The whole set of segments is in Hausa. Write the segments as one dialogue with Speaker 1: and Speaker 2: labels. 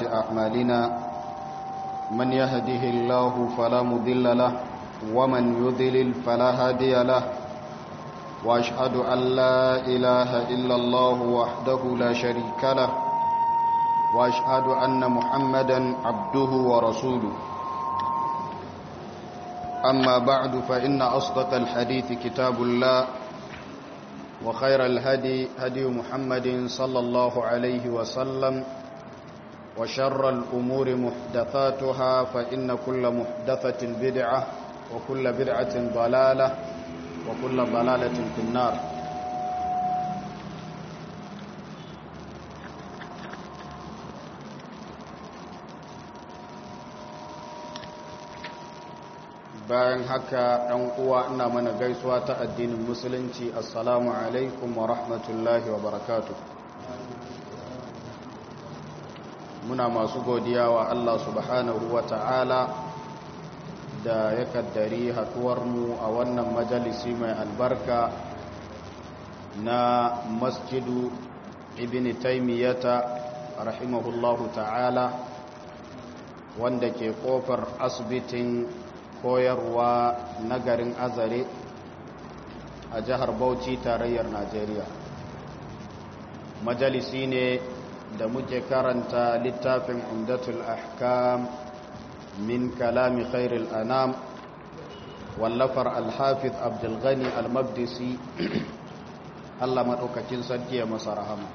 Speaker 1: أعمالنا من يهده الله فلا مضل له ومن يضلل فلا هادي له وأشهد أن لا إله إلا الله وحده لا شريك له وأشهد أن محمدا عبده ورسوله أما بعد فإن أصدق الحديث كتاب الله وخير الهدي هدي محمد صلى الله عليه وسلم وشر الأمور محدثاتها فإن كل محدثة بدعة وكل بدعة ضلالة وكل ضلالة في النار bayan haka ɗan uwa ina mana gaisuwa ta addinin musulunci assalamu alaikum wa rahmatullahi wa barakatu muna masu godiya wa Allah subhanahu wa ta'ala da ya kaddari haɗuwarmu a wannan majalisi mai albarka na masjidu ibn taimiyata rahimahullahu ta'ala wanda ke ƙofar asibitin koyarwa na garin azare a jihar bauchi tarayyar najeriya majalisi ne da muke karanta littafin umdatul ahkam min kalami khairul anam wallafar alhafiz abdulghani almabdisi allah maɗaukakin sarki ya masa rahama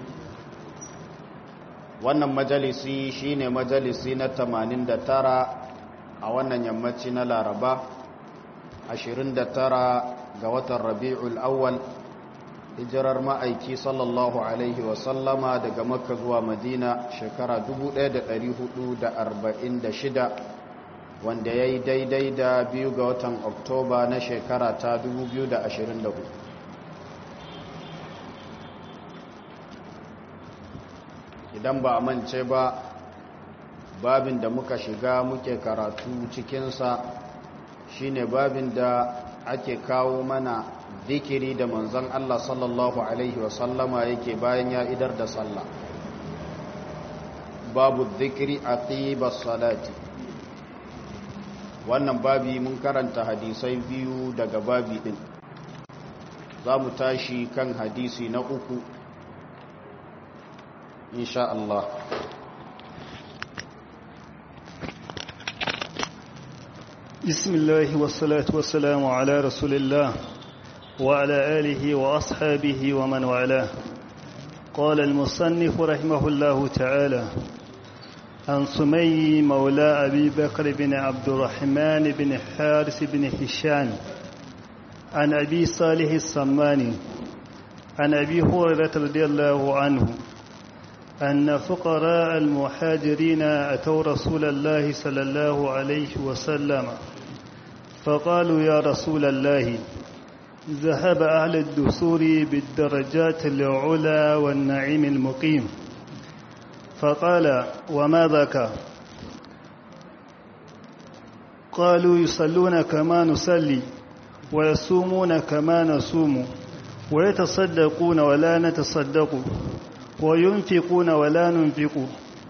Speaker 1: wannan majalisi shine majalisi na 89 a wannan yammaci na laraba 29 ga watan rabi'ul awwal hijirar ma'aiki sallallahu alaihi wasallama daga makka zuwa madina shekara 1446 wanda ya yi daidai da biyu ga watan oktoba na shekara ta 2024 idan ba a mance ba babin da muka shiga muke karatu cikinsa shine babin da ake kawo mana zikiri da manzon Allah sallallahu Alaihi wasallama yake bayan ya idar da sallah babu zikiri a salati wannan babi mun karanta hadisai biyu daga babi din za mu tashi kan hadisi na uku insha Allah
Speaker 2: بسم الله والصلاة والسلام على رسول الله وعلى آله وأصحابه ومن والاه قال المصنف رحمه الله تعالى عن سمي مولى أبي بكر بن عبد الرحمن بن حارس بن هشام عن أبي صالح السماني عن أبي هريرة رضي الله عنه أن فقراء المهاجرين أتوا رسول الله صلى الله عليه وسلم فقالوا يا رسول الله ذهب أهل الدثور بالدرجات العلى والنعيم المقيم فقال وما ذاك قالوا يصلون كما نصلي ويصومون كما نصوم ويتصدقون ولا نتصدق وينفقون ولا ننفق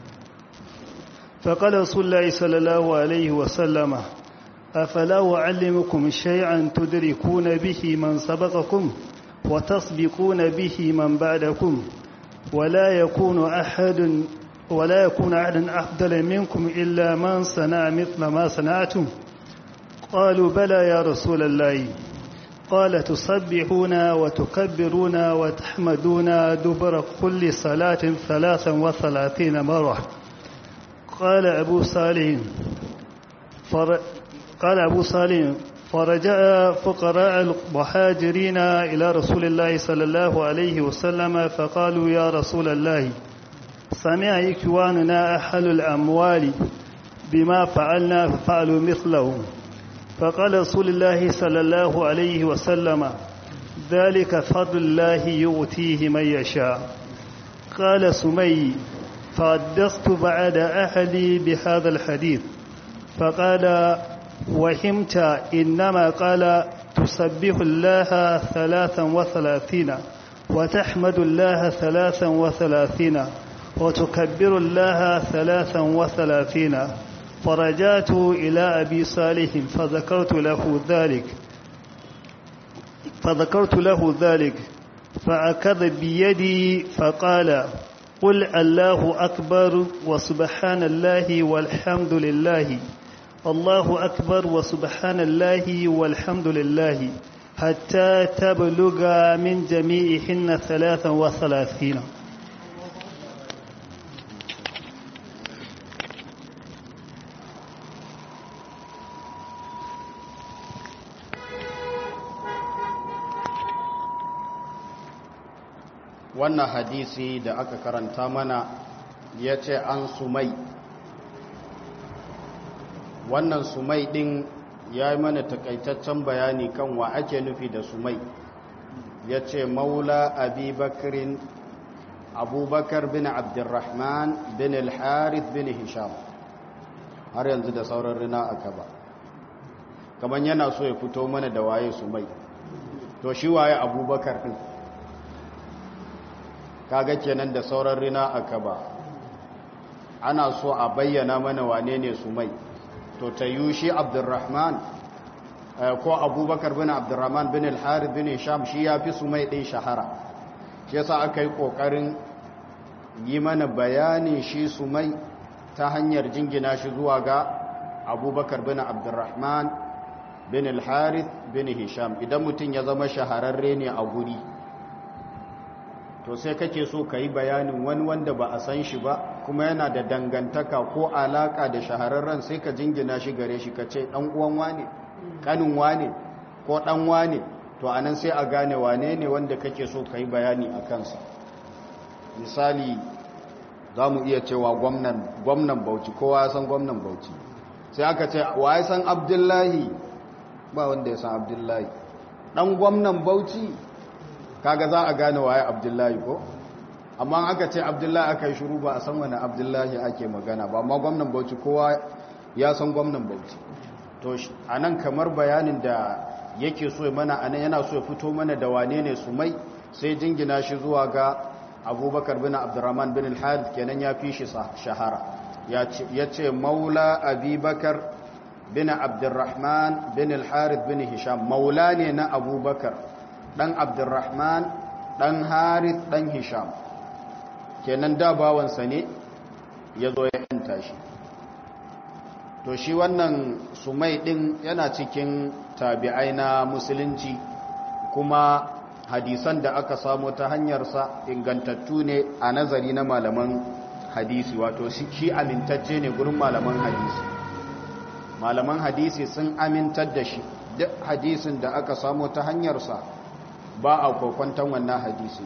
Speaker 2: فقال رسول الله صلى الله عليه وسلم أفلا أعلمكم شيئا تدركون به من سبقكم وتسبقون به من بعدكم ولا يكون أحد ولا يكون أحد أفضل منكم إلا من صنع مثل ما صنعتم قالوا بلى يا رسول الله قال تسبحون وتكبرون وتحمدون دبر كل صلاة ثلاثا وثلاثين مرة قال أبو صالح فر... قال أبو صالح فرجع فقراء المهاجرين إلى رسول الله صلى الله عليه وسلم فقالوا يا رسول الله سمع إكواننا أحل الأموال بما فعلنا ففعلوا مثله فقال رسول الله صلى الله عليه وسلم ذلك فضل الله يؤتيه من يشاء قال سمي فحدثت بعد أهلي بهذا الحديث فقال وهمت إنما قال تسبح الله ثلاثا وثلاثين وتحمد الله ثلاثا وثلاثين وتكبر الله ثلاثا وثلاثين فرجعت إلى أبي صالح فذكرت له ذلك فذكرت له ذلك فأخذ بيدي فقال قل الله أكبر وسبحان الله والحمد لله الله أكبر وسبحان الله والحمد لله حتى تبلغ من جميعهن ثلاثا وثلاثين
Speaker 1: wannan hadisi da aka karanta mana ya ce an sumai wannan sumai ɗin ya yi mana takaitaccen bayani kan wa ake nufi da sumai ya ce maula abubakirin abubakar bin abdurrahman bin al-harith bin hisham har yanzu da sauran rina aka ba kamar yana so ya fito mana da waye sumai to shi waye abubakar ɗin kaga kenan da sauran rina aka ba ana so a bayyana mana wane ne su mai to ta yi shi abdurrahman ko abubakar bin abdurrahman bin al-harith bin sham shi ya fi su mai ɗin shahara shi yasa aka yi ƙoƙarin yi mana bayanin shi su mai ta hanyar jingina shi zuwa ga abubakar bin abdurrahman bin al-harith bin hisham idan mutum ya zama shahararre ne a guri to sai kake so ka yi bayanin wani wanda ba a san shi ba kuma yana da dangantaka ko alaka da shahararren sai ka jingina shi gare shi ka ce ɗan uwan wane ƙanin wane ko ɗan wane to a nan sai a gane wane ne wanda kake so ka yi bayani a kansa misali za mu iya cewa gwamnan bauchi kowa ya san gwamnan bauchi sai aka ce wa ya san abdullahi ba wanda ya san abdullahi ɗan gwamnan bauchi kaga za a gane waye abdullahi ko amma aka ce abdullahi aka yi shuru ba a san wani abdullahi ake magana ba amma gwamnan bauchi kowa ya san gwamnan bauchi to a nan kamar bayanin da yake so mana a nan yana so ya fito mana da wane ne su mai sai jingina shi zuwa ga abubakar bin abdurrahman bin al-harith kenan ya fi shi shahara ya ce maula abubakar bin abdurrahman bin al-harith bin hisham maula ne na abubakar ɗan abdurrahman ɗan harith ɗan hisham kenan da bawansa ne ya zo ya yanta shi to shi wannan sumai ɗin yana cikin tabi'ai na musulunci kuma hadisan da aka samo ta hanyarsa ingantattu ne a nazari na malaman hadisi wato shi amintacce ne gurin malaman hadisi malaman hadisi sun amintar da shi duk hadisin da aka samo ta hanyarsa ba a kwakwantan wannan hadisi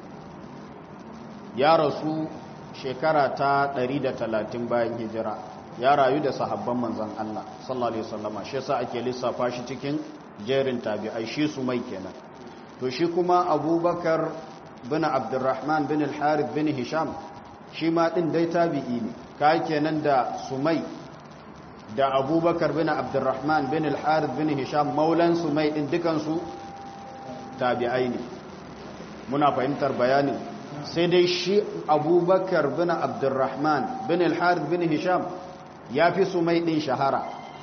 Speaker 1: ya rasu shekara ta 130 bayan hijira ya rayu da sahabban manzan Allah sallallahu alaihi wasallama shi yasa ake lissafa shi cikin jerin tabi'ai shi su mai kenan to shi kuma abubakar bin abdurrahman bin al-harith bin hisham shi ma din dai tabi'i ne ka kenan da sumai da abubakar bin abdurrahman bin al-harith bin hisham maulan sumai din dukansu tabi'ai ne muna fahimtar bayanin sai dai shi abubakar bin abdurrahman bin al-harith bin hisham ya fi su mai ɗin shahara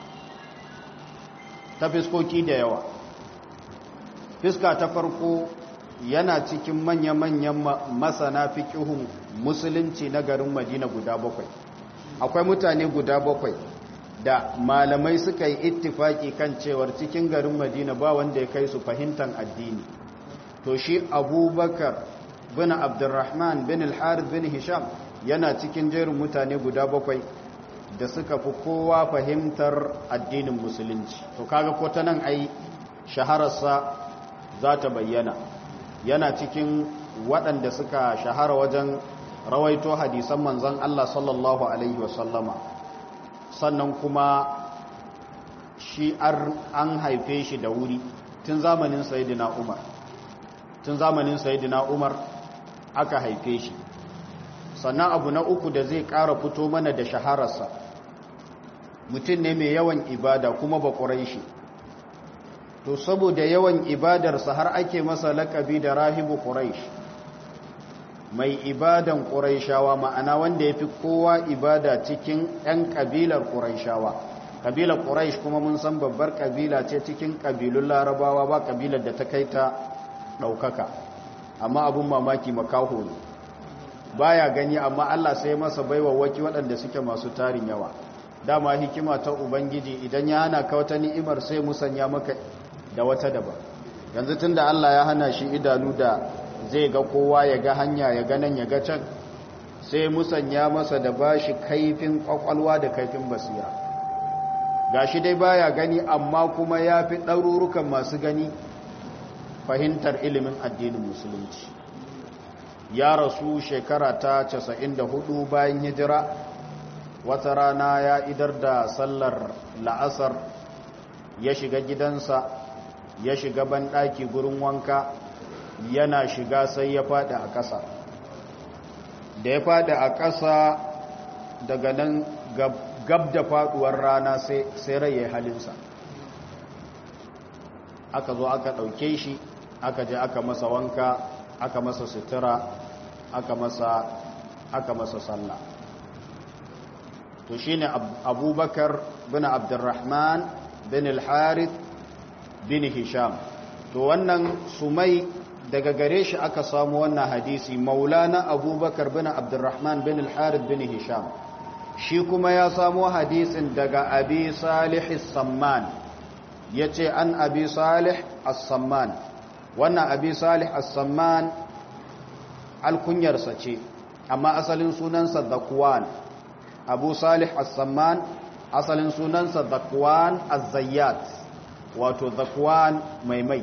Speaker 1: ta fiskoki da yawa fiska ta farko yana cikin manya-manyan masana fiƙihun musulunci na garin madina guda bakwai akwai mutane guda bakwai da malamai suka yi ittifaki kan cewar cikin garin madina ba wanda ya kai su fahimtar addini to shi abubakar bin abdurrahman bin al-harith bin hisham yana cikin jerin mutane guda bakwai da suka fi kowa fahimtar addinin musulunci to kaga ko ta nan ai shahararsa za ta bayyana yana cikin waɗanda suka shahara wajen rawaito hadisan manzan Allah sallallahu alaihi wasallama sannan kuma shi an haife shi da wuri tun zamanin sayidina umar tun zamanin sayidina umar aka haife shi sannan abu na uku da zai ƙara fito mana da shahararsa mutum ne mai yawan ibada kuma ba shi to saboda yawan ibadarsa har ake masa laƙabi da rahibu ƙuraish mai ibadan ƙuraishawa ma'ana wanda ya fi kowa ibada cikin 'yan ƙabilar ƙuraishawa ƙabilar ƙuraish kuma mun san babbar ƙabila ce cikin ƙabilun larabawa ba ƙabilar da ta kai ta ɗaukaka amma abin mamaki makaho ne baya gani amma allah sai masa baiwa waki waɗanda suke masu tarin yawa dama hikima ta ubangiji idan ya hana ka wata ni'imar sai musanya maka da wata daban yanzu tun da allah ya hana shi idanu da zai ga kowa ya ga hanya ya ga nan ya ga can sai musanya masa da bashi kaifin kwakwalwa da kaifin basira gashi dai baya gani amma kuma ya fi ɗarurukan masu gani fahimtar ilimin addinin musulunci ya rasu shekara ta 94 bayan hijira wata rana ya idar da sallar la'asar ya shiga gidansa ya shiga banɗaki gurin wanka yana shiga sai ya faɗi a ƙasa da ya faɗi a ƙasa daga nan gab da faɗuwar rana sai rai ya halinsa aka zo aka ɗauke shi aka je aka masa wanka aka masa sutura aka masa aka masa sallah to shine abubakar bin abdurrahman bin al-harith bin hisham to wannan sumai daga gare shi aka samu wannan hadisi maulana abubakar bin abdurrahman bin al-harith bin hisham shi kuma ya samu hadisin daga abi salih as-samman yace an abi salih as-samman wannan abi salih as-samman alkunyarsa ce amma asalin sunansa zakwan abu salih as-samman asalin sunansa zakwan az-zayyat wato zakwan mai mai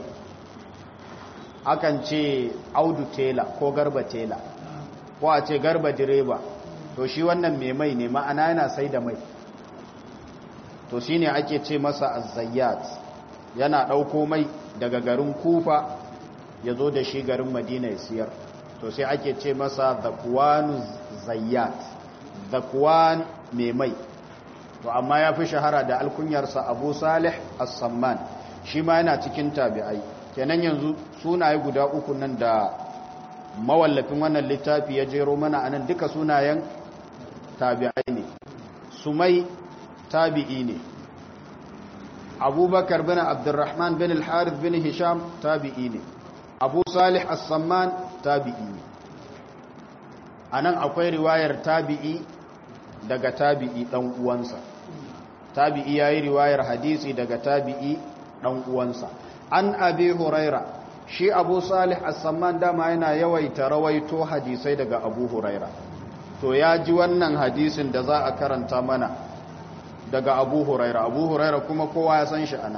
Speaker 1: akan ce audu tela ko garba tela ko a ce garba direba to shi wannan mai mai ne ma'ana yana sai da mai to shi ne ake ce masa azayyat yana ɗauko mai daga garin kufa ya zo da shi garin madina ya siyar to sai ake ce masa zakwanu zayyat zakwan mai mai to amma ya fi shahara da alkunyarsa abu salih as-samman shi ma yana cikin tabi'ai kenan yanzu sunaye guda uku nan da mawallafin wannan littafi ya jero mana anan duka sunayen tabi'ai ne sumai tabi'i ne abubakar bin abdurrahman bin al-harith bin hisham tabi'i ne abu salih as-samman tabi'i ne anan akwai riwayar tabi'i daga tabi'i dan uwansa tabi'i yayi riwayar hadisi daga tabi'i dan uwansa an abi huraira shi abu salih as-samman dama yana yawaita rawaito hadisai daga abu huraira to ya ji wannan hadisin da za a karanta mana daga abu huraira abu huraira kuma kowa ya san shi ana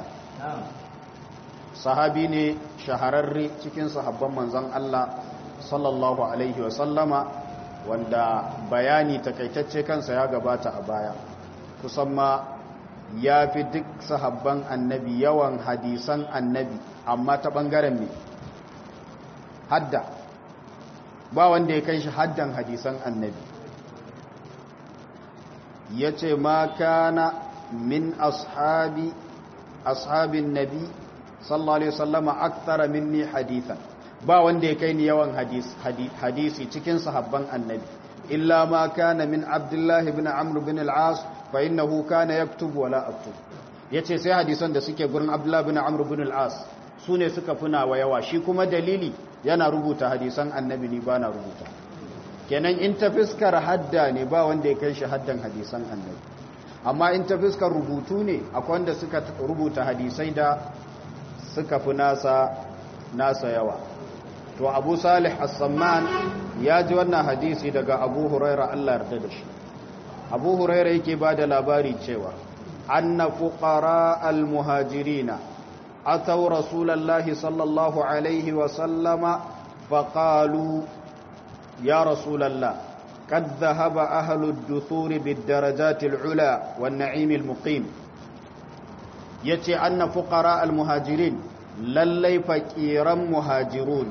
Speaker 1: sahabi ne shahararre cikin sahabban manzon Allah sallallahu alaihi wa sallama wanda bayani takaitacce kansa ya gabata a baya kusan ma ya fi duk sahabban annabi yawan hadisan annabi amma ta ɓangaren ne hadda ba wanda ya kai shi haddan hadisan annabi ya ce ma kana min ashabi ashabin nabi sallallahu alaihi wasallama akthara minni hadithan ba wanda ya kai ni yawan hadisi cikin sahabban annabi illa ma kana min abdullahi ibn amr bin al-as fa innahu kana yaktubu wala aktub yace sai hadisan da suke gurin abdullahi ibn amr bin al-as sune suka funa wa yawa shi kuma dalili yana rubuta hadisan annabi ni bana rubuta kenan in ta fiskar hadda ne ba wanda ya kai shi haddan hadisan annabi amma in ta fiskar rubutu ne akwai wanda suka rubuta hadisai da suka fi nasa nasa yawa to abu salih as-samman ya ji wannan hadisi daga abu huraira Allah yarda da shi abu huraira yake ba da labari cewa anna fuqara al-muhajirina ataw rasulallahi sallallahu alaihi wa sallama faqalu ya rasulallah قد ذهب أهل الدثور بالدرجات العلى والنعيم المقيم يتي أن فقراء المهاجرين للي فكيرا مهاجرون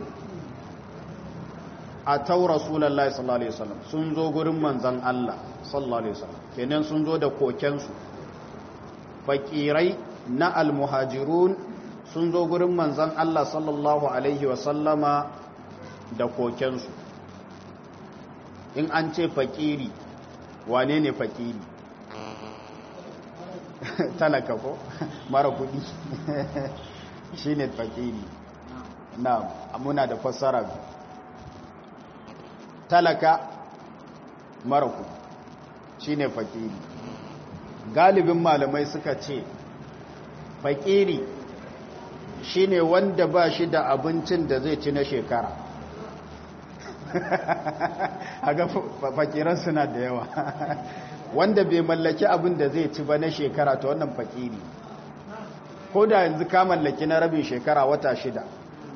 Speaker 1: أتوا رسول الله صلى الله عليه وسلم سنزو قرم من زن الله صلى الله عليه وسلم كنن سنزو دا كوكنسو فكيري نا المهاجرون سنزو قرم من زن الله صلى الله عليه وسلم دا كوكنسو in an ce fakiri wane ne fakiri talaka ko mara kudi shi ne fakiri na muna da fassara talaka mara kudi shi ne fakiri galibin malamai suka ce fakiri shi ne wanda ba shi da abincin da zai ci na shekara haga fakiran suna da yawa wanda bai mallaki abin da zai ci ba na shekara ta wannan fakiri ko da yanzu ka mallaki na rabin shekara wata shida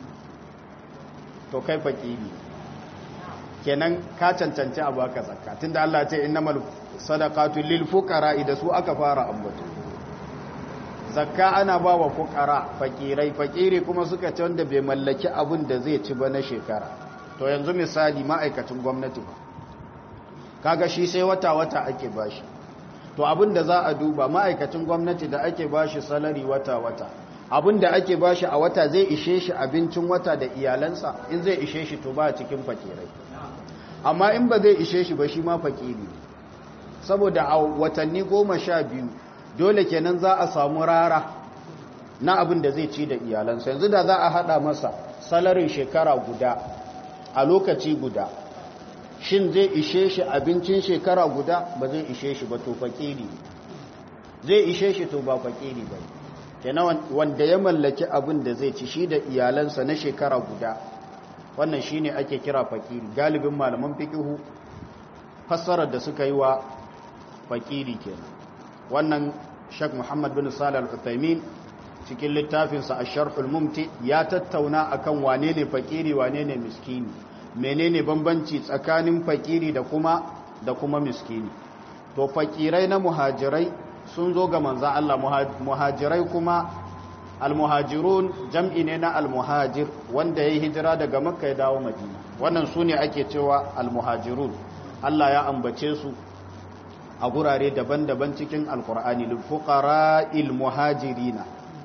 Speaker 1: to kai fakiri kenan ka cancanci abu aka zakka tunda Allah ce innamal sadaqatu lil fuqara idan su aka fara ambato zakka ana ba wa fuqara fakirai fakiri kuma suka ce wanda bai mallaki abin da zai ci ba na shekara to yanzu misali ma'aikacin gwamnati ba kaga shi sai wata-wata ake bashi to abin da za a duba ma'aikacin gwamnati da ake bashi salari wata-wata abin da ake bashi a wata zai ishe shi abincin wata da iyalansa in zai ishe shi to ba cikin fakirai amma in ba zai ishe shi ba shi ma fakiri saboda a watanni goma sha biyu dole kenan za a samu rara na abin da zai ci da iyalansa yanzu da za a hada masa salarin shekara guda a lokaci guda shin zai ishe shi abincin shekara guda ba zai ishe shi ba to fakiri zai ishe shi to ba fakiri ba kenan wanda ya mallaki abin da zai ci shi da iyalansa na shekara guda wannan shine ake kira fakiri galibin malaman fikihu fassarar da suka yi wa fakiri kenan wannan Sheikh Muhammad bin Salih Al-Uthaymeen cikin littafinsa Ash-Sharh al-Mumti ya tattauna akan wane ne fakiri wane ne miskini menene bambanci tsakanin fakiri da kuma da kuma miskini to fakirai na muhajirai sun zo ga manzan Allah muhajirai kuma almuhajirun jam'i ne na almuhajir wanda ya yi hijira daga makka ya dawo madina wannan su ne ake cewa almuhajirun Allah ya ambace su a gurare daban-daban cikin alkur'ani lulfuƙara ilmuhajirina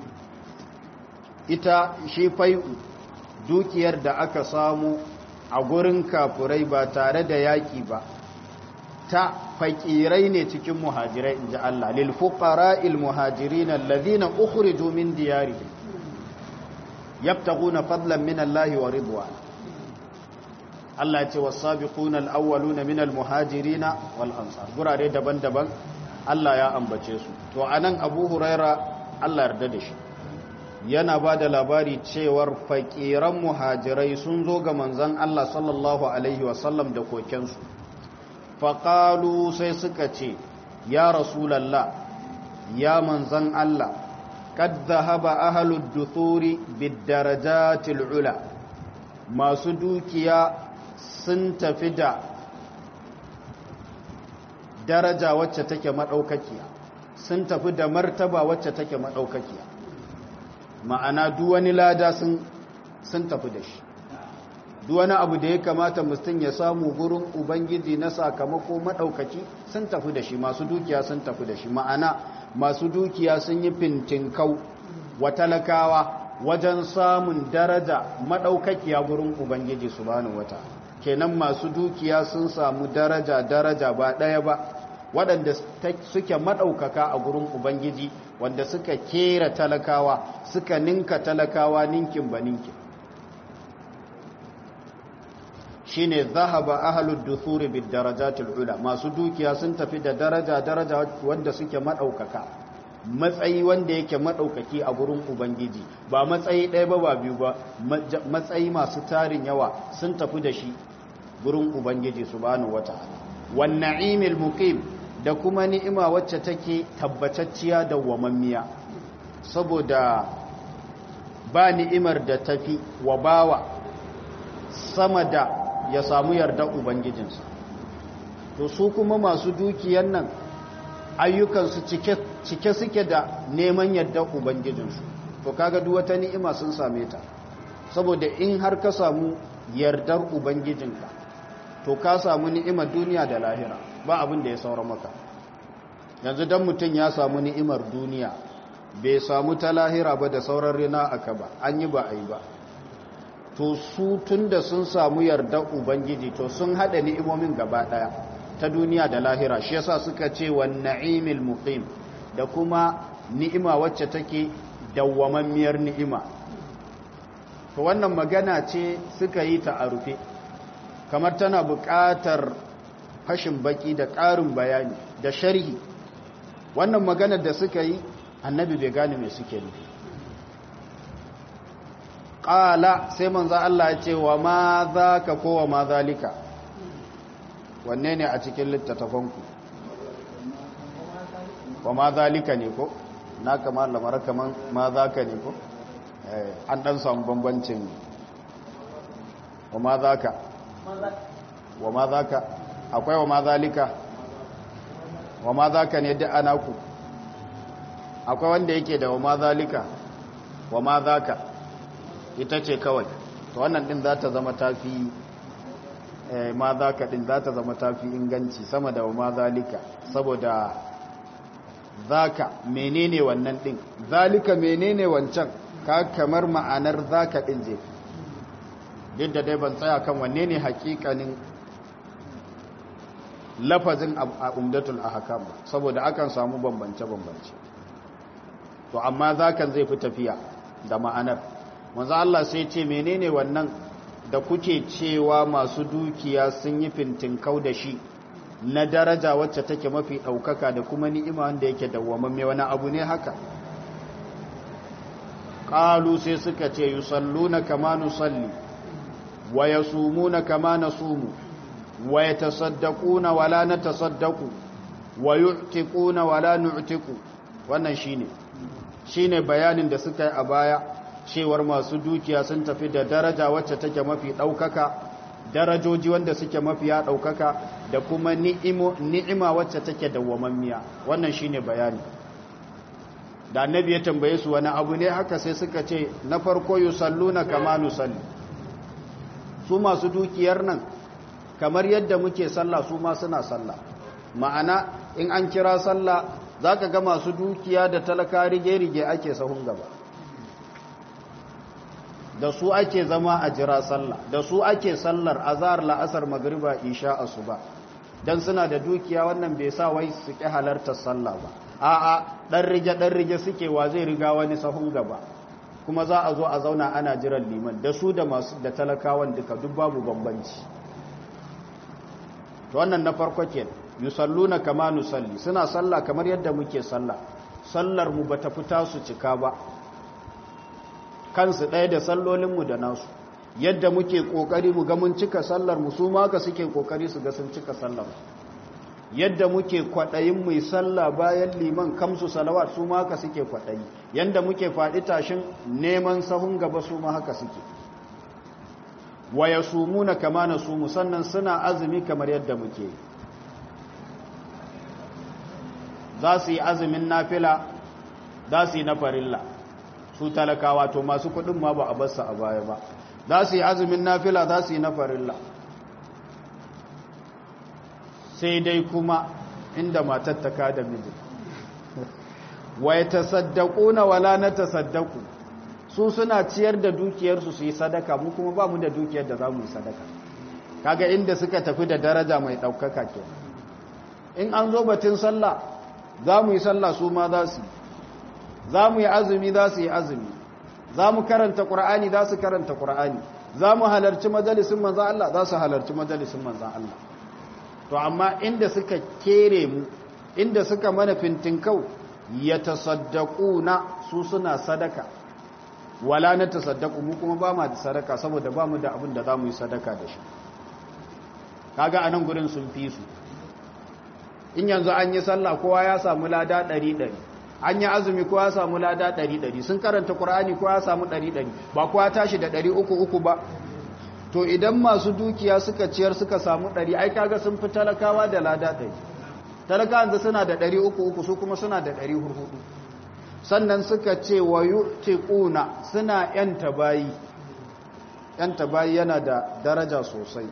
Speaker 1: ita shi fai'u dukiyar da aka samu a gurin kafurai ba tare da yaƙi ba ta faƙirai ne cikin muhajirai in ji Allah lil fuqara il muhajirin alladhina ukhriju min diyarihim yabtaguna fadlan min Allah wa ridwan Allah ya ce was-sabiquna al-awwaluna min al-muhajirin wal ansar gurare daban-daban Allah ya ambace su to anan Abu Huraira Allah yarda da shi yana ba da labari cewar faƙiran muhajirai sun zo ga manzan Allah sallallahu Alaihi wasallam da kokensu faƙalu sai suka ce ya rasulallah ya manzan Allah kad zahaba ahalud duthuri bidarajatil ula masu dukiya sun tafi da daraja wacce take madaukakiya sun tafi da martaba wacce take madaukakiya ma'ana duwani lada sun tafi da shi duwani abu da ya kamata mutum ya samu gurin ubangiji na sakamako maɗaukaki sun tafi da shi masu dukiya sun tafi da shi ma'ana masu dukiya sun yi fintinkau wa talakawa wajen samun daraja maɗaukakiya gurin ubangiji subhanahu wata kenan masu dukiya sun samu daraja daraja ba ɗaya ba waɗanda suke maɗaukaka a gurin ubangiji wanda suka kera talakawa suka ninka talakawa ninkin ba ninkin shine zahaba ahlud duthuri bid darajatil ula masu dukiya sun tafi da daraja daraja wanda suke madaukaka matsayi wanda yake madaukaki a gurin ubangiji ba matsayi ɗaya ba ba biyu ba matsayi masu tarin yawa sun tafi da shi gurin ubangiji subhanahu wataala wan na'imil muqim da kuma ni'ima wacce take tabbatacciya da wamammiya saboda ba ni'imar da tafi wa bawa sama da ya samu yarda ubangijinsa to su kuma masu dukiyan nan ayyukansu cike, cike suke da neman yarda ubangijinsu to kaga duk wata ni'ima sun same ta saboda in har ka samu yardar ubangijinka to ka samu ni'imar duniya da lahira ba abin da ya saura maka yanzu dan mutum ya samu ni'imar duniya bai samu ta lahira ba da sauran rina aka ba an yi ba a yi ba to su tun da sun samu yarda ubangiji to sun haɗa ni'imomin gaba ɗaya ta duniya da lahira shi yasa suka ce wa na'imil muqim da kuma ni'ima wacce take dawwamammiyar ni'ima to wannan magana ce suka yi ta a rufe kamar tana buƙatar fashin baki da ƙarin bayani da sharhi wannan maganar da suka yi annabi bai gane mai suke nufi ƙala sai manzo Allah ya ce wa ma za ka kowa ma zalika wanne ne a cikin littattafanku wa ma zalika ne ko na kama lamar kaman ma za ka ne ko an ɗan samu bambancin wa ma za ka wa ma za ka akwai wa ma zalika wa ma za ka ne duk ana ku akwai wanda yake da wa ma zalika wa ma za ka ita ce kawai to wannan din za ta zama tafi ma za ka din za ta zama tafi inganci sama da wa ma zalika saboda zaka menene wannan din zalika menene wancan ka kamar ma'anar zaka din je duk da dai ban tsaya kan wanne ne hakikanin lafazin a umdatul ahkam saboda akan samu bambance bambance to amma zakan zai fi tafiya da ma'anar manzo Allah sai ce menene wannan da kuke cewa masu dukiya sun yi fintinkau da shi na daraja wacce take mafi ɗaukaka da kuma ni'ima wanda yake dawwamamme wani abu ne haka ƙalu sai suka ce yusalluna kama nusalli wa yasumuna kama nasumu wa yatasaddaquna wala natasaddaqu wa yu'tiquna wala nu'tiqu wannan shine shine bayanin da suka yi a baya cewar masu dukiya sun tafi da daraja wacce take mafi ɗaukaka darajoji wanda suke mafiya ɗaukaka da kuma ni'ima wacce take dawwamammiya wannan shine bayani da annabi ya tambaye su wani abu ne haka sai suka ce na farko yusalluna kama nusalli su masu dukiyar nan kamar yadda muke sallah su ma suna sallah ma'ana in an kira sallah zaka ga masu dukiya da talaka rige-rige ake sahun gaba da su ake zama a jira sallah da su ake sallar azhar la'asar magriba isha asuba dan suna da dukiya wannan bai sa wai su ki halartar sallah ba a'a dan rige dan rige suke wa zai riga wani sahun gaba kuma za a zo a zauna ana jiran liman da su da masu da talakawan duka duk babu bambanci to wannan na farko ke yusalluna kama nusalli suna sallah kamar yadda muke sallah sallar mu bata fita su cika ba kansu ɗaya da sallolinmu da nasu yadda muke ƙoƙari mu ga mun cika sallar mu su maka suke ƙoƙari su ga sun cika sallar yadda muke kwaɗayin mai sallah bayan liman kamsu salawat su maka suke kwaɗayi yadda muke faɗi tashin neman sahun gaba su ma haka suke waya sumuna kama na sumu sannan suna azumi kamar yadda muke za su yi azumin nafila za su yi na farilla su talakawa to masu kudin ma ba a basa a baya ba za su yi azumin nafila za su yi na farilla sai dai kuma inda matar ta kada miji wai tasaddaku na wala na tasaddaku su suna ciyar da dukiyarsu su yi sadaka mu kuma ba mu da dukiyar da za mu yi sadaka kaga inda suka tafi da daraja mai ɗaukaka ke in an zo batun sallah za mu yi sallah su ma za su yi za mu yi azumi za su yi azumi za mu karanta ƙura'ani za su karanta ƙura'ani za mu halarci majalisun manzan Allah za su halarci majalisun manzan Allah to amma inda suka kere mu inda suka mana fintinkau ya tasaddaku na su suna sadaka wala na tasaddaku mu kuma ba ma da sadaka saboda ba mu da abin da za mu yi sadaka da shi kaga a nan gurin sun fi su in yanzu an yi sallah kowa ya samu lada ɗari ɗari an yi azumi ko ya samu lada ɗari ɗari sun karanta ƙura'ani ko ya samu ɗari ɗari ba kuwa tashi da ɗari uku uku ba to idan masu dukiya suka ciyar suka samu ɗari ai kaga sun fi talakawa da lada ɗari talakawan da suna da ɗari uku uku su kuma suna da ɗari hurhudu sannan suka ce wa yu'tiquna suna yanta bayi yanta bayi yana da daraja sosai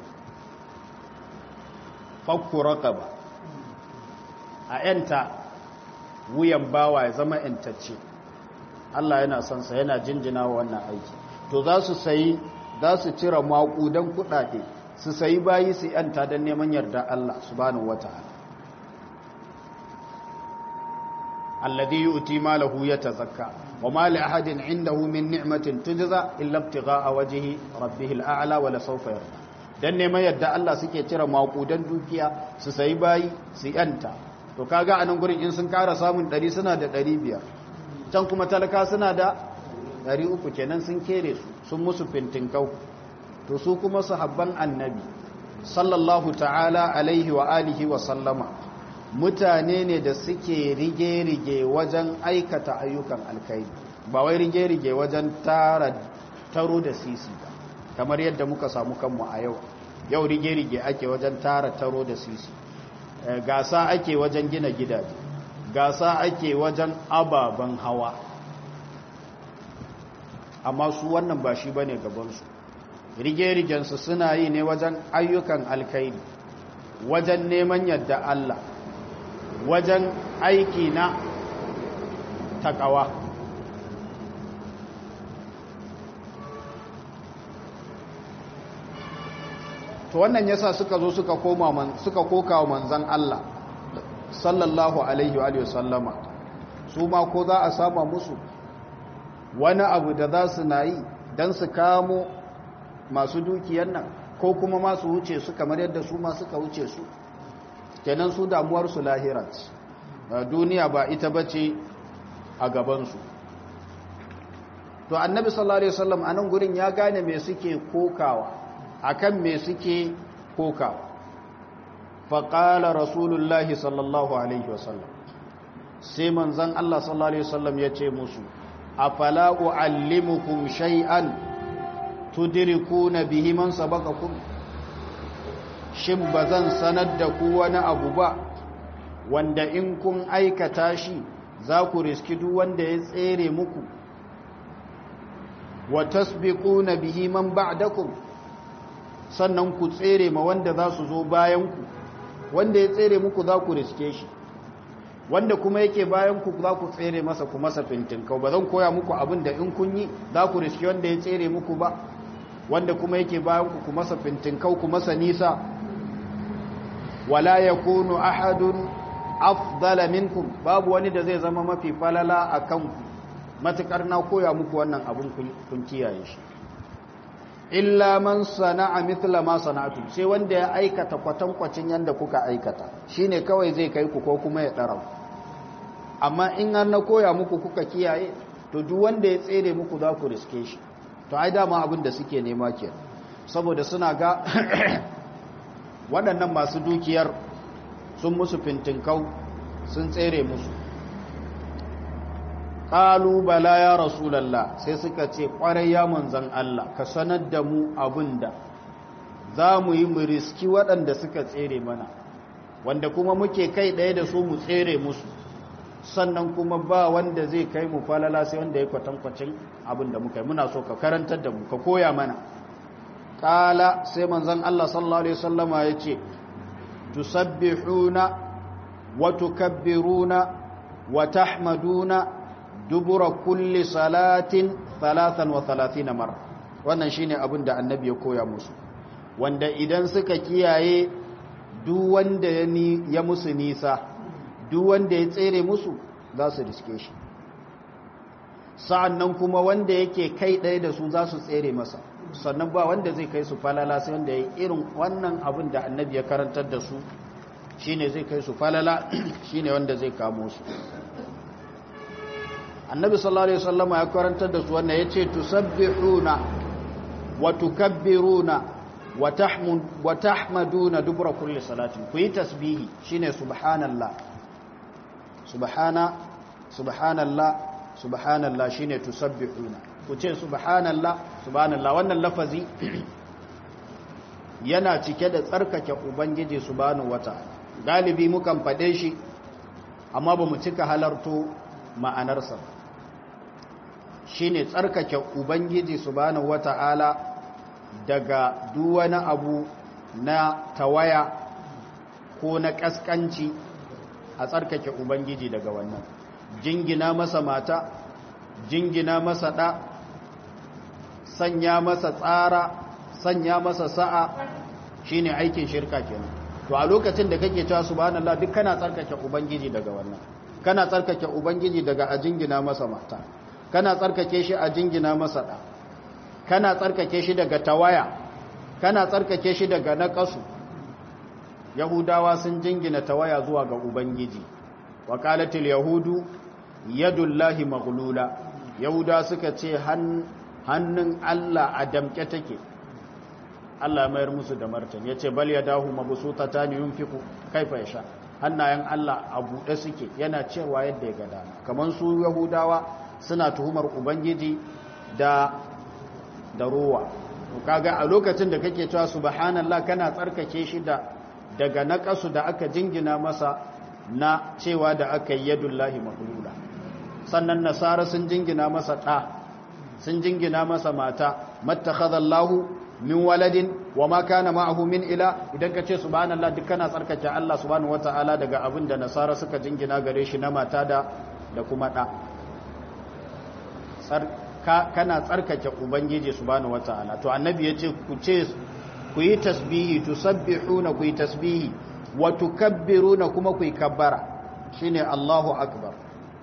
Speaker 1: fakku raqaba a yanta wuyan bawa ya zama ‘yantacce Allah yana son sa yana jinjina wa wannan aiki to za su sayi za su cire maƙudan kuɗaɗe su sayi bayi su yanta don neman yarda Allah subhanahu wata'ala alladhi yu'ti malahu yatazakka wa ma li ahadin indahu min ni'matin tujza illa ibtigha'a wajhi rabbih al'a'la wa la sawfa yarda dan neman yarda Allah suke cire maƙudan dukiya su sayi bayi su yanta to kaga anan gurin in sun kara samun 100 suna da 500 can kuma talaka suna da 300 kenan sun kere su sun musu fintinkau to su kuma sahabban annabi sallallahu ta'ala alaihi wa alihi wa sallama mutane ne da suke rige-rige wajen aikata ayyukan alkaidi ba wai rige-rige wajen tara taro da sisi ba kamar yadda muka samu kanmu a yau yau rige-rige ake wajen tara taro da sisi gasa ake wajen gina gidaje gasa ake wajen ababen hawa amma su wannan ba shi bane gabansu rige-rigensu suna yi ne wajen ayyukan alkaidi wajen neman yadda Allah wajen aiki na takawa to wannan yasa suka zo suka koma man suka koka wa manzon Allah sallallahu alaihi wa sallama su ma ko za a sama musu wani abu da za su na yi don su kamo masu dukiyar nan ko kuma masu wuce su kamar yadda su ma suka wuce su kenan su damuwarsu lahirat duniya ba ita bace a gabansu to annabi sallallahu alaihi wasallam anan gurin ya gane me suke kokawa akan me suke kokawa faqala rasulullahi sallallahu alaihi wasallam sai manzon Allah sallallahu alaihi wasallam ya ce musu afala uallimukum shay'an tudrikuna bihi man sabaqakum shin bazan sanar da ku wani abu ba wanda in kun aikata shi za ku riski duk wanda ya tsere muku wa tasbiquna bihi man ba'dakum sannan ku tsere ma wanda za su zo bayan ku wanda ya tsere muku za ku riske shi wanda kuma yake bayan ku za ku tsere masa ku masa fintinkau ba zan koya muku abin da in kun yi za ku riske wanda ya tsere muku ba wanda kuma yake bayan ku ku masa fintinkau ku masa nisa wala yakunu ahadun afdala minkum babu wani da zai zama mafi falala akan ku matukar na koya muku wannan abin kun kiyaye shi illa man sana'a mithla ma sana'tum sai wanda ya aikata kwatankwacin yanda kuka aikata shine kawai zai kai ku ko kuma ya dara amma in har na koya muku kuka kiyaye to duk wanda ya tsere muku za ku riske shi to ai dama abin da suke nema ke saboda suna ga waɗannan masu dukiyar sun musu fintinkau sun tsere musu ƙalu bala ya rasulallah sai suka ce ƙwarai ya manzan Allah ka sanar da mu abin da za mu yi mu riski waɗanda suka tsere mana wanda kuma muke kai ɗaya da su mu tsere musu sannan kuma ba wanda zai kai mu falala sai wanda ya kwatankwacin abin da muka yi muna so ka karantar da mu ka koya mana ƙala sai manzan Allah sallallahu Alaihi wasallama ya ce tusabbihuna wa tukabbiruna wa tahmaduna dubura kulli salatin talatan wa talatina mara wannan shine abin da annabi ya koya musu wanda idan suka kiyaye duk wanda ya musu nisa duk wanda ya tsere musu za su riske shi sa'annan kuma wanda yake kai ɗaya da su za su tsere masa sannan ba wanda zai kai su falala sai wanda ya irin wannan abin da annabi ya karantar da su shine zai kai su falala shine wanda zai kamo su annabi sallallahu alaihi wasallama ya karantar da su wannan yace tusabbihuna wa tukabbiruna wa tahmud wa tahmaduna dubra kulli salatin ku yi tasbihi shine subhanallah subhana subhanallah subhanallah shine tusabbihuna ku ce subhanallah subhanallah wannan lafazi yana cike da tsarkake ubangiji subhanahu wataala galibi mukan fade shi amma ba mu cika halarto ma'anarsa shine tsarkake ubangiji subhanahu wata'ala daga duwani abu na tawaya ko na kaskanci a tsarkake ubangiji daga wannan jingina masa mata jingina masa ɗa sanya masa tsara sanya masa sa'a shine aikin shirka kenan to a lokacin da kake cewa subhanallah duk kana tsarkake ubangiji daga wannan kana tsarkake ubangiji daga a jingina masa mata kana tsarkake shi a jingina masa da kana tsarkake shi daga tawaya kana tsarkake shi daga naqasu yahudawa sun jingina tawaya zuwa ga ubangiji wa qalatil yahudu yadullahi maghlula yahuda suka ce hannun Allah a damke take Allah mayar musu da martani yace bal yadahu mabsutatani yunfiqu kaifa yasha hannayen Allah a buɗe suke yana cewa yadda ya gada kamar su yahudawa suna tuhumar ubangiji da da ruwa kaga a lokacin da kake cewa subhanallah kana tsarkake shi da daga naqasu da aka jingina masa na cewa da aka yi yadullahi mahlula sannan nasara sun jingina masa ɗa sun jingina masa mata mattakhadallahu min waladin wa ma kana ma'ahu min ila idan ka ce subhanallah duk kana tsarkake Allah subhanahu wataala daga abin da nasara suka jingina gare shi na mata da da kuma ɗa kana tsarkake ubangiji subhanahu wataala to annabi yace ku ce ku yi tasbihi tusabbihuna ku yi tasbihi wa tukabbiruna kuma ku yi kabbara shine Allahu akbar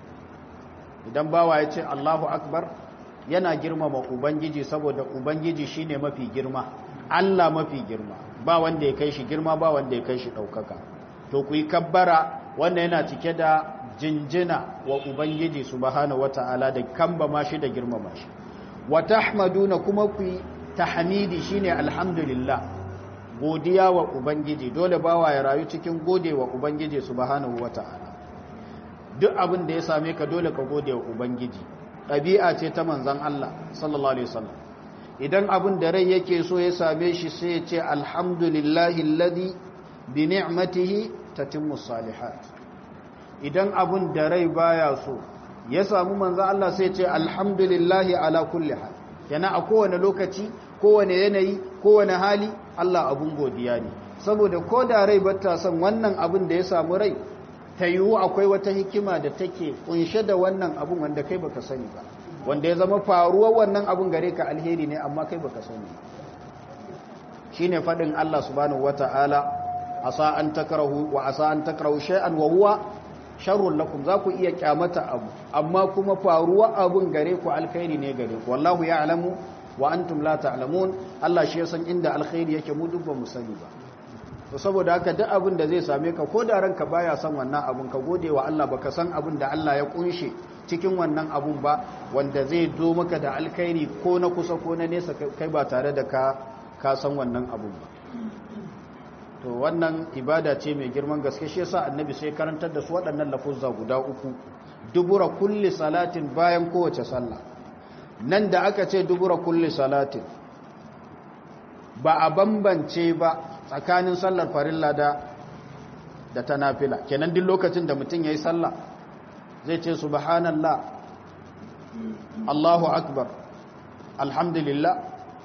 Speaker 1: idan bawa ya ce Allahu akbar yana girmama ubangiji saboda ubangiji shine mafi girma Allah mafi girma ba wanda ya kai shi girma ba wanda ya kai shi daukaka to ku yi kabbara wanda yana cike da jinjina wa ubangiji subhanahu wataala da kamba ma shi da girmama shi wa tahmaduna kuma ku yi tahmidi shine alhamdulillah godiya wa ubangiji dole bawa ya rayu cikin gode wa ubangiji subhanahu wataala duk abin da ya same ka dole ka gode wa ubangiji ɗabi'a ce ta manzan Allah sallallahu alaihi wasallam idan abin da rai yake so ya same shi sai ya ce alhamdulillahi alladhi bi ni'matihi tatimmu salihat idan abin da rai baya so ya samu manzan Allah sai ya ce alhamdulillahi ala kulli hal yana a kowane lokaci kowane yanayi kowane hali Allah abun godiya ne saboda ko da rai bata son wannan abin da ya samu rai ta yiwu akwai wata hikima da take kunshe da wannan abun wanda kai baka sani ba wanda ya zama faruwar wannan abun gare ka alheri ne amma kai baka sani shine fadin Allah subhanahu wataala asa an takrahu wa asa an takrahu shay'an wa huwa sharrun lakum za ku iya kyamata abu amma kuma faruwa abun gare ku alkhairi ne gare ku wallahu ya'lamu wa antum la ta'lamun Allah shi ya san inda alkhairi yake mu duk ba mu sani ba to saboda haka duk abin da zai same ka ko da ranka baya son wannan abun ka gode wa Allah baka san abin da Allah ya kunshe cikin wannan abun ba wanda zai do maka da alkhairi ko na kusa ko na nesa kai ba tare da ka ka san wannan abun ba to wannan ibada ce mai girman gaske shi yasa annabi sai karantar da su waɗannan lafuzza guda uku dubura kulli salatin bayan kowace sallah nan da aka ce dubura kulli salatin ba a bambance ba tsakanin sallar farilla da da ta nafila kenan duk lokacin da mutum yayi sallah zai ce subhanallah Allahu akbar alhamdulillah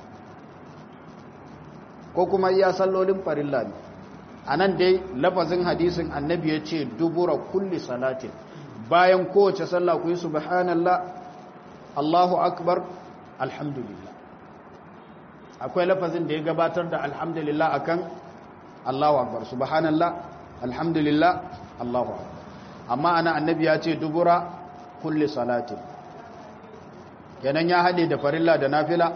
Speaker 1: ko kuma iya sallolin farilla ne anan dai lafazin hadisin annabi ya ce dubura kulli salatin bayan kowace sallah ku yi subhanallah Allahu akbar alhamdulillah akwai lafazin da ya gabatar da alhamdulillah akan Allahu akbar subhanallah alhamdulillah Allahu akbar amma ana annabi ya ce dubura kulli salatin kenan ya hade da farilla da nafila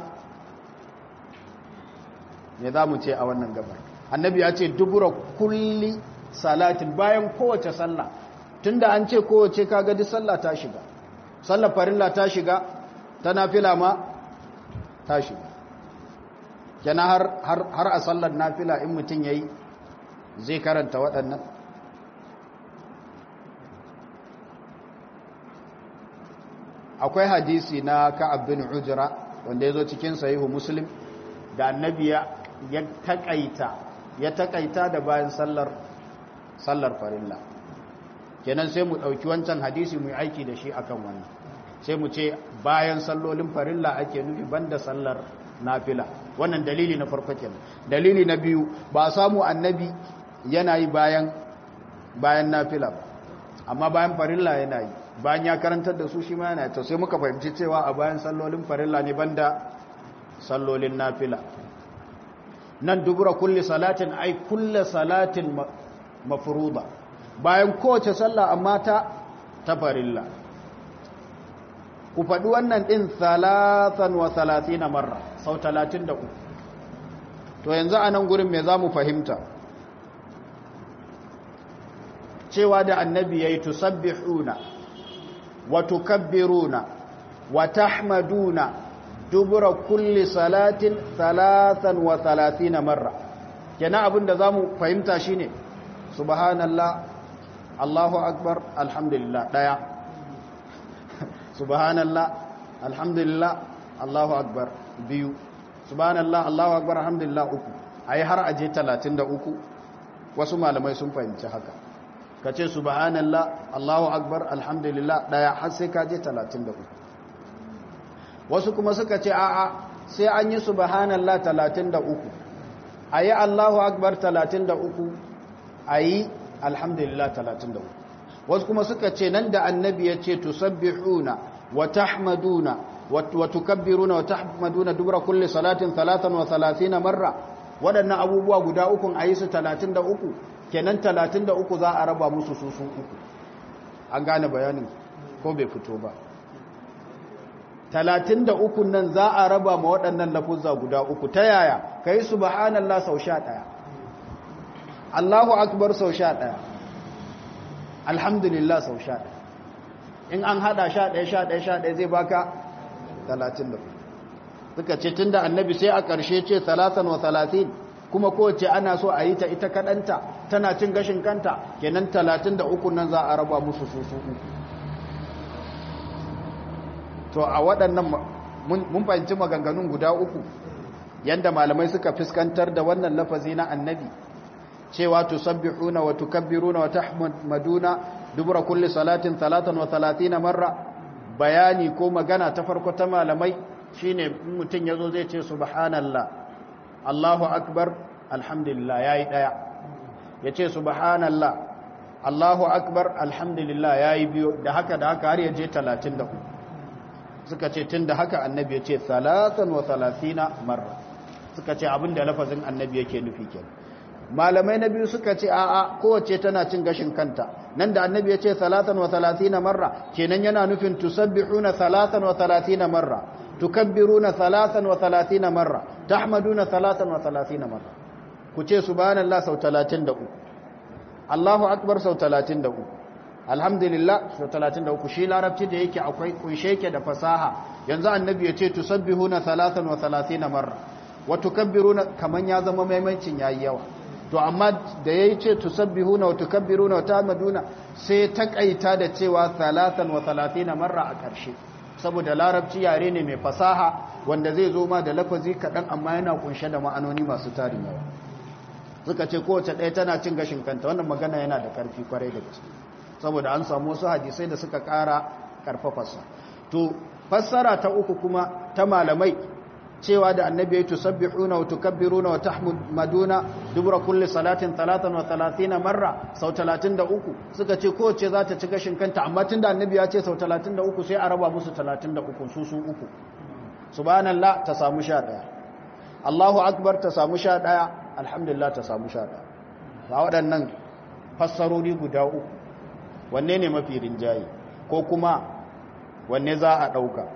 Speaker 1: me za mu ce a wannan gabar annabi ya ce dubura kulli salatin bayan kowace sallah tunda an ce kowace kaga duk sallah ta shiga sallar farilla ta shiga ta nafila ma ta shiga kenan har har har a sallar nafila in mutum yayi zai karanta waɗannan akwai hadisi na Ka'ab bin Ujra wanda yazo cikin sahihu Muslim da annabi ya takaita ya takaita da bayan sallar sallar farilla kenan sai mu dauki wancan hadisi mu yi aiki da shi akan wannan sai mu ce bayan sallolin farilla ake nufi banda sallar nafila wannan dalili na farko kenan dalili na biyu ba samu annabi yana yi bayan bayan nafila ba amma bayan farilla yana yi bayan ya karantar da su shi ma yana to sai muka fahimci cewa a bayan sallolin farilla ne banda
Speaker 3: sallolin nafila nan dubura kulli salatin ai kulle salatin mafruda bayan kowace sallah amma ta tafarilla ku faɗi wannan ɗin salatan wa salatina marra sau talatin da uku to yanzu a nan gurin me za mu fahimta cewa da annabi ya yi tusabbihuna wa tukabbiruna wa tahmaduna dubura kulli salatin salatan wa salatina marra kenan abin da za mu fahimta shine subhanallah allahu akbar alhamdulillah ɗaya subhanallah alhamdulillah allahu akbar biyu subhanallah allahu akbar alhamdulillah uku ayi har aje 33 wasu malamai sun fahimci haka ka ce subhanallah allahu akbar alhamdulillah daya har sai ka je 33 wasu kuma suka ce a'a sai an yi subhanallah 33 ayi allahu akbar 33 ayi alhamdulillah 33 wasu kuma suka ce nan da annabi ya ce tusabbihuna wa tahmaduna wa tukabbiruna wa tahmaduna dubra kulli salatin 33 marra waɗannan abubuwa guda ukun ayi su 33 kenan 33 za a raba musu su su uku an gane bayanin ko bai fito ba 33 nan za a raba ma waɗannan lafuzza guda uku ta yaya kai subhanallah sau 11 Allahu akbar sau 11 alhamdulillah sau sha ɗaya in an haɗa sha ɗaya sha ɗaya sha ɗaya zai baka talatin da suka ce tun da annabi sai a ƙarshe ce talatan wa talatin kuma kowace ana so a yi ta ita kaɗanta tana cin gashin kanta kenan talatin da uku nan za a raba musu su su uku to a waɗannan mun fahimci maganganun guda uku yadda malamai suka fuskantar da wannan lafazi na annabi cewa tusabbihuna wa tukabbiruna wa tahmaduna dubura kulli salatin 33 marra bayani ko magana ta farko ta malamai shine mutun yazo zai ce subhanallah Allahu akbar alhamdulillah yayi daya yace subhanallah Allahu akbar alhamdulillah yayi biyo da haka da haka har yaje 34 suka ce tunda haka annabi yace 33 marra suka ce abinda lafazin annabi yake nufi kenan malamai na biyu suka ce a'a kowace tana cin gashin kanta nan da annabi ya ce salatan wa talatina marra kenan yana nufin tusabbihuna salatan wa talatina marra tukabbiruna salatan wa talatina marra tahmaduna salatan wa talatina marra ku ce subhanallah sau 33 Allahu akbar sau 33 alhamdulillah sau 33 shi larabci da yake akwai kunshe yake da fasaha yanzu annabi ya ce tusabbihuna salatan wa talatina marra wa tukabbiruna kaman ya zama maimancin yayi yawa to amma da yayi ce tusabbihuna wa tukabbiruna wa tahmaduna sai takaita da cewa 33 marra a ƙarshe saboda larabci yare ne mai fasaha wanda zai zo ma da lafazi kaɗan amma yana kunshe da ma'anoni masu tarin yawa suka ce kowace ɗaya tana cin gashin kanta wannan magana yana da ƙarfi kwarai da gaske saboda an samu wasu hadisai da suka ƙara ƙarfafarsa to fassara ta uku kuma ta malamai cewa da annabi ya tusabbihuna wa tukabbiruna wa tahmaduna dubra kulli salatin 33 marra sau 33 suka ce kowace za ta ci gashin kanta amma tunda annabi ya ce sau 33 sai a raba musu 33 su su uku subhanallah ta samu 11 Allahu akbar ta samu 11 alhamdulillah ta samu 11 ba waɗannan fassarori guda uku wanne ne mafi rinjaye ko kuma wanne za a ɗauka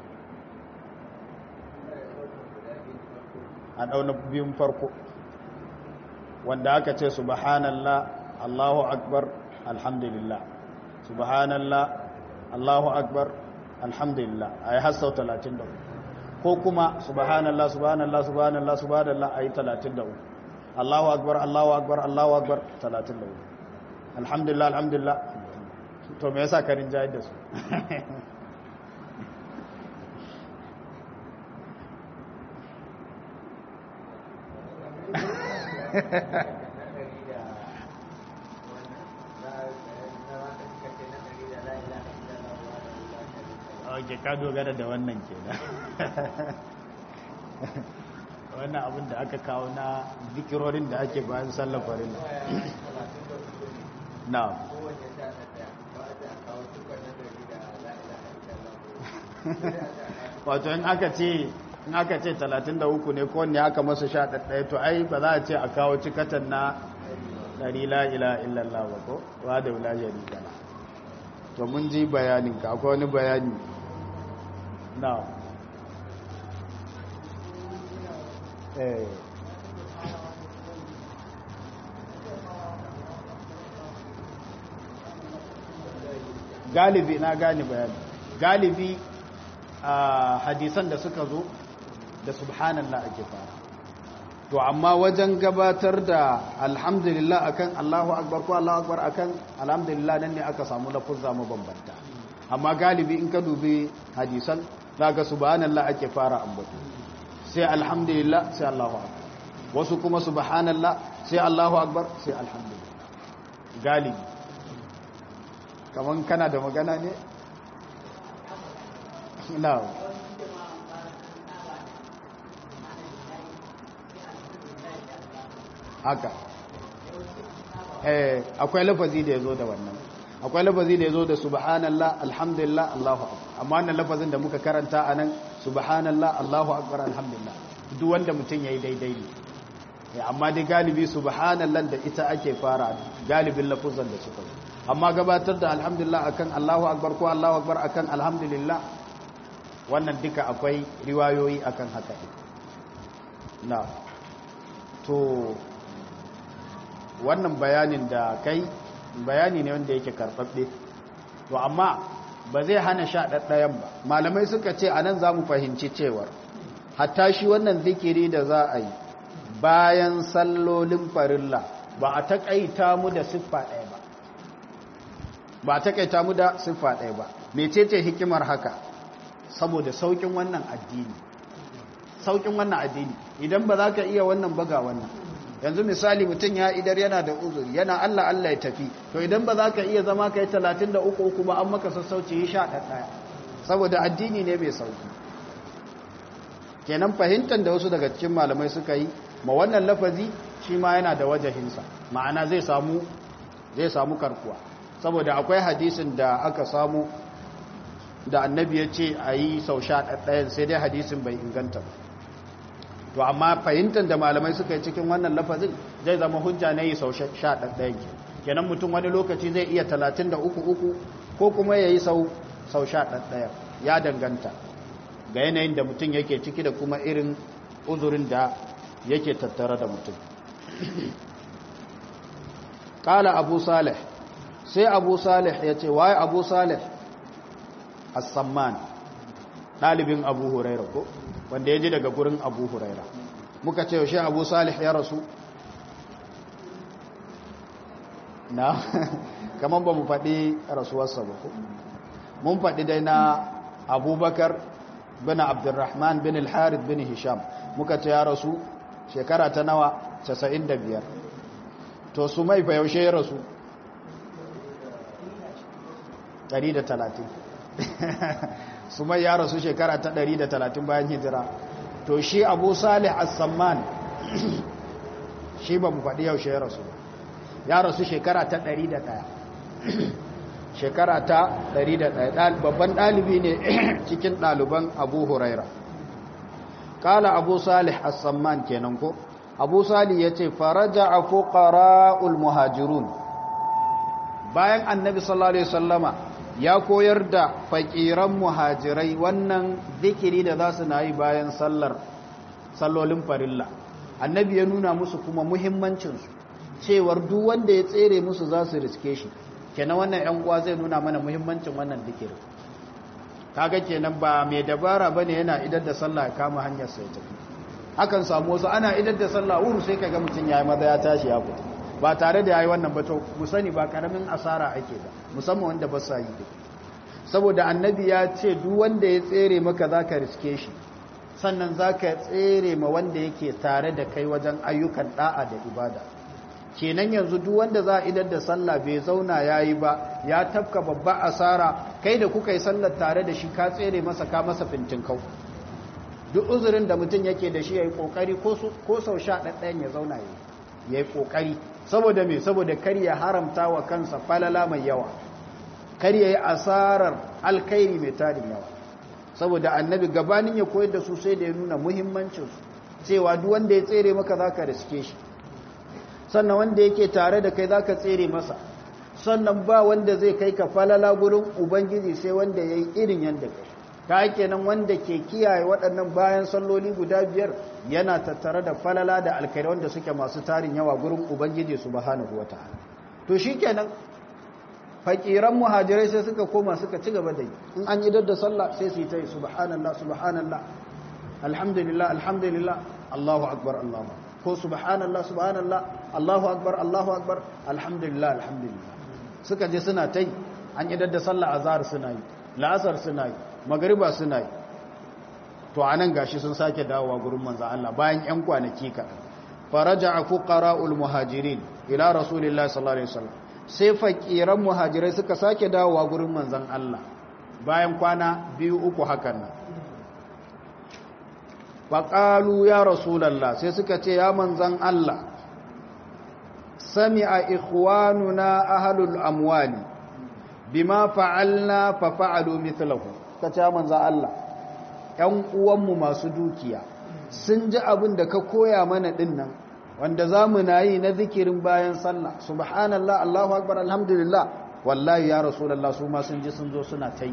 Speaker 3: a ɗauna biyun farko wanda aka ce subhanallah Allahu akbar alhamdulillah subhanallah Allahu akbar alhamdulillah a yi hassau 33 ko kuma subhanallah subhanallah subhanallah subhanallah a yi 33 Allahu akbar Allahu akbar Allahu akbar 33 alhamdulillah alhamdulillah to me yasa karin jayar da su ok ka dogara da wannan ke da wannan abin da aka kawo na zikirorin da ake bayan sallar farilla na wato in aka ce in aka ce 33 ne ko ne aka masa sha ɗaɗɗaya to ai ba za a ce a kawo cikatan na ɗari la ila illallah ba ko wa da wula sharika la to mun ji bayanin ka akwai wani bayani na eh galibi na gane bayani galibi a hadisan da suka zo da subhanallah ake fara to amma wajen gabatar da alhamdulillah akan Allahu akbar ko Allahu akbar akan alhamdulillah nan ne aka samu lafuzza mabambanta amma galibi in ka dubi hadisan zaka subhanallah ake fara ambato sai alhamdulillah sai Allahu akbar wasu kuma subhanallah sai Allahu akbar sai alhamdulillah galibi kaman kana da magana ne na'am haka eh akwai lafazi da yazo da wannan akwai lafazi da yazo da subhanallah alhamdulillah Allahu akbar amma wannan lafazin da muka karanta anan subhanallah Allahu akbar alhamdulillah duk wanda mutun yayi daidai ne amma dai galibi subhanallah da ita ake fara galibin lafuzan da suka zo amma gabatar da alhamdulillah akan Allahu akbar ko Allahu akbar akan alhamdulillah wannan duka akwai riwayoyi akan haka na to wannan bayanin da kai bayani ne wanda yake karɓaɓɓe to amma ba zai hana sha ɗaɗɗayan ba malamai suka ce a nan za mu fahimci cewar hatta shi wannan zikiri da za a yi bayan sallolin farilla ba a taƙaita mu da siffa ɗaya ba ba a taƙaita mu da siffa ɗaya ba mecece hikimar haka saboda sauƙin wannan addini sauƙin wannan addini idan ba za ka iya wannan baga wannan yanzu misali mutum ya idar yana da uzuri yana Allah Allah ya tafi to idan ba za ka iya zama ka yi talatin da uku uku ba an maka sassauci yi sha ɗaya saboda addini ne mai sauki kenan fahimtar da wasu daga cikin malamai suka yi ma wannan lafazi shi ma yana da wajahinsa ma'ana zai samu zai samu karkuwa saboda akwai hadisin da aka samu da annabi ya ce a yi sau sha ɗayan sai dai hadisin bai inganta ba to amma fahimtar da malamai suka yi cikin wannan lafazin zai zama hujja na yi sau sha ɗayan ke kenan mutum wani lokaci zai iya talatin da uku uku ko kuma ya yi sau sha ɗayan ya danganta ga yanayin da mutum yake ciki da kuma irin uzurin da yake tattare da mutum ƙala abu salih sai abu salih ya ce waye abu salih as-samman ɗalibin abu huraira ko wanda ya ji daga gurin abu huraira muka ce yaushe abu salih ya rasu na kamar ba mu faɗi rasuwarsa ba ko mun faɗi dai na abubakar bin abdurrahman bin al-harith bin hisham muka ce ya rasu shekara ta nawa 95 to su mai fa yaushe ya rasu 130 su mai ya rasu shekara ta 130 bayan hijira to shi abu salih as-samman shi ba mu faɗi yaushe ya rasu ya rasu shekara ta 101 shekara ta 101 babban ɗalibi ne cikin ɗaliban abu huraira kala abu salih as-samman kenan ko abu salih ya ce faraja a fuqara'ul muhajirun bayan annabi sallallahu alaihi wasallama ya koyar da fakiran muhajirai wannan zikiri da za su na yi bayan sallar sallolin farilla annabi ya nuna musu kuma muhimmancinsu cewar duk wanda ya tsere musu za su riske shi kenan wannan yan uwa zai nuna mana muhimmancin wannan zikiri kaga kenan ba mai dabara bane yana idar da sallah ya kama hanyar sa ya tafi hakan samu wasu ana idar da sallah uru sai kaga mutum yayi maza ya tashi ya fita ba tare da yayi wannan ba to mu sani ba karamin asara ake ba musamman wanda ba sa yi saboda annabi ya ce duk wanda ya tsere maka zaka riske shi sannan zaka tsere ma wanda yake tare da kai wajen ayyukan da'a da ibada kenan yanzu duk wanda za a idar da sallah bai zauna yayi ba ya tafka babba asara kai da kuka yi sallar tare da shi ka tsere masa ka masa fintin kau duk uzurin da mutum yake da shi yayi kokari ko sau sha ɗaɗɗayan ya zauna yayi yayi kokari saboda me saboda kar ya haramta wa kansa falala mai yawa kar ya yi asarar alkairi mai tarin yawa saboda annabi gabanin ya koyar da su sai da ya nuna muhimmancinsu cewa duk wanda ya tsere maka za ka riske shi sannan wanda yake tare da kai za ka tsere masa sannan ba wanda zai kai ka falala gurin ubangiji sai wanda ya yi irin yadda kai ta kenan wanda ke kiyaye waɗannan bayan salloli guda biyar yana tattare da falala da alkhairi wanda suke masu tarin yawa gurin ubangiji subhanahu wataala to shikenan fakiran muhajirai sai suka koma suka ci gaba da yi in an idar da sallah sai su yi ta yi subhanallah subhanallah alhamdulillah alhamdulillah allahu akbar allahu ko subhanallah subhanallah allahu akbar allahu akbar alhamdulillah alhamdulillah suka je suna ta yi an idar da sallah azhar suna yi la'asar suna yi magariba suna yi to anan gashi sun sake dawowa gurin manzo Allah bayan yan kwanaki ka faraja'a fuqara'ul muhajirin ila rasulillahi sallallahu alaihi wasallam sai fakiran muhajirai suka sake dawowa gurin manzon Allah bayan kwana biyu uku hakan nan faqalu ya rasulullah sai suka ce ya manzon Allah sami'a ikhwanuna ahlul amwali bima fa'alna fa fa'alu mithlahu kace ya manzon Allah ƴan uwanmu masu dukiya sun ji abin da ka koya mana dinnan wanda za mu na yi na zikirin bayan sallah subhanallah allahu akbar alhamdulillah wallahi ya rasulallah su ma sun ji sun zo suna ta yi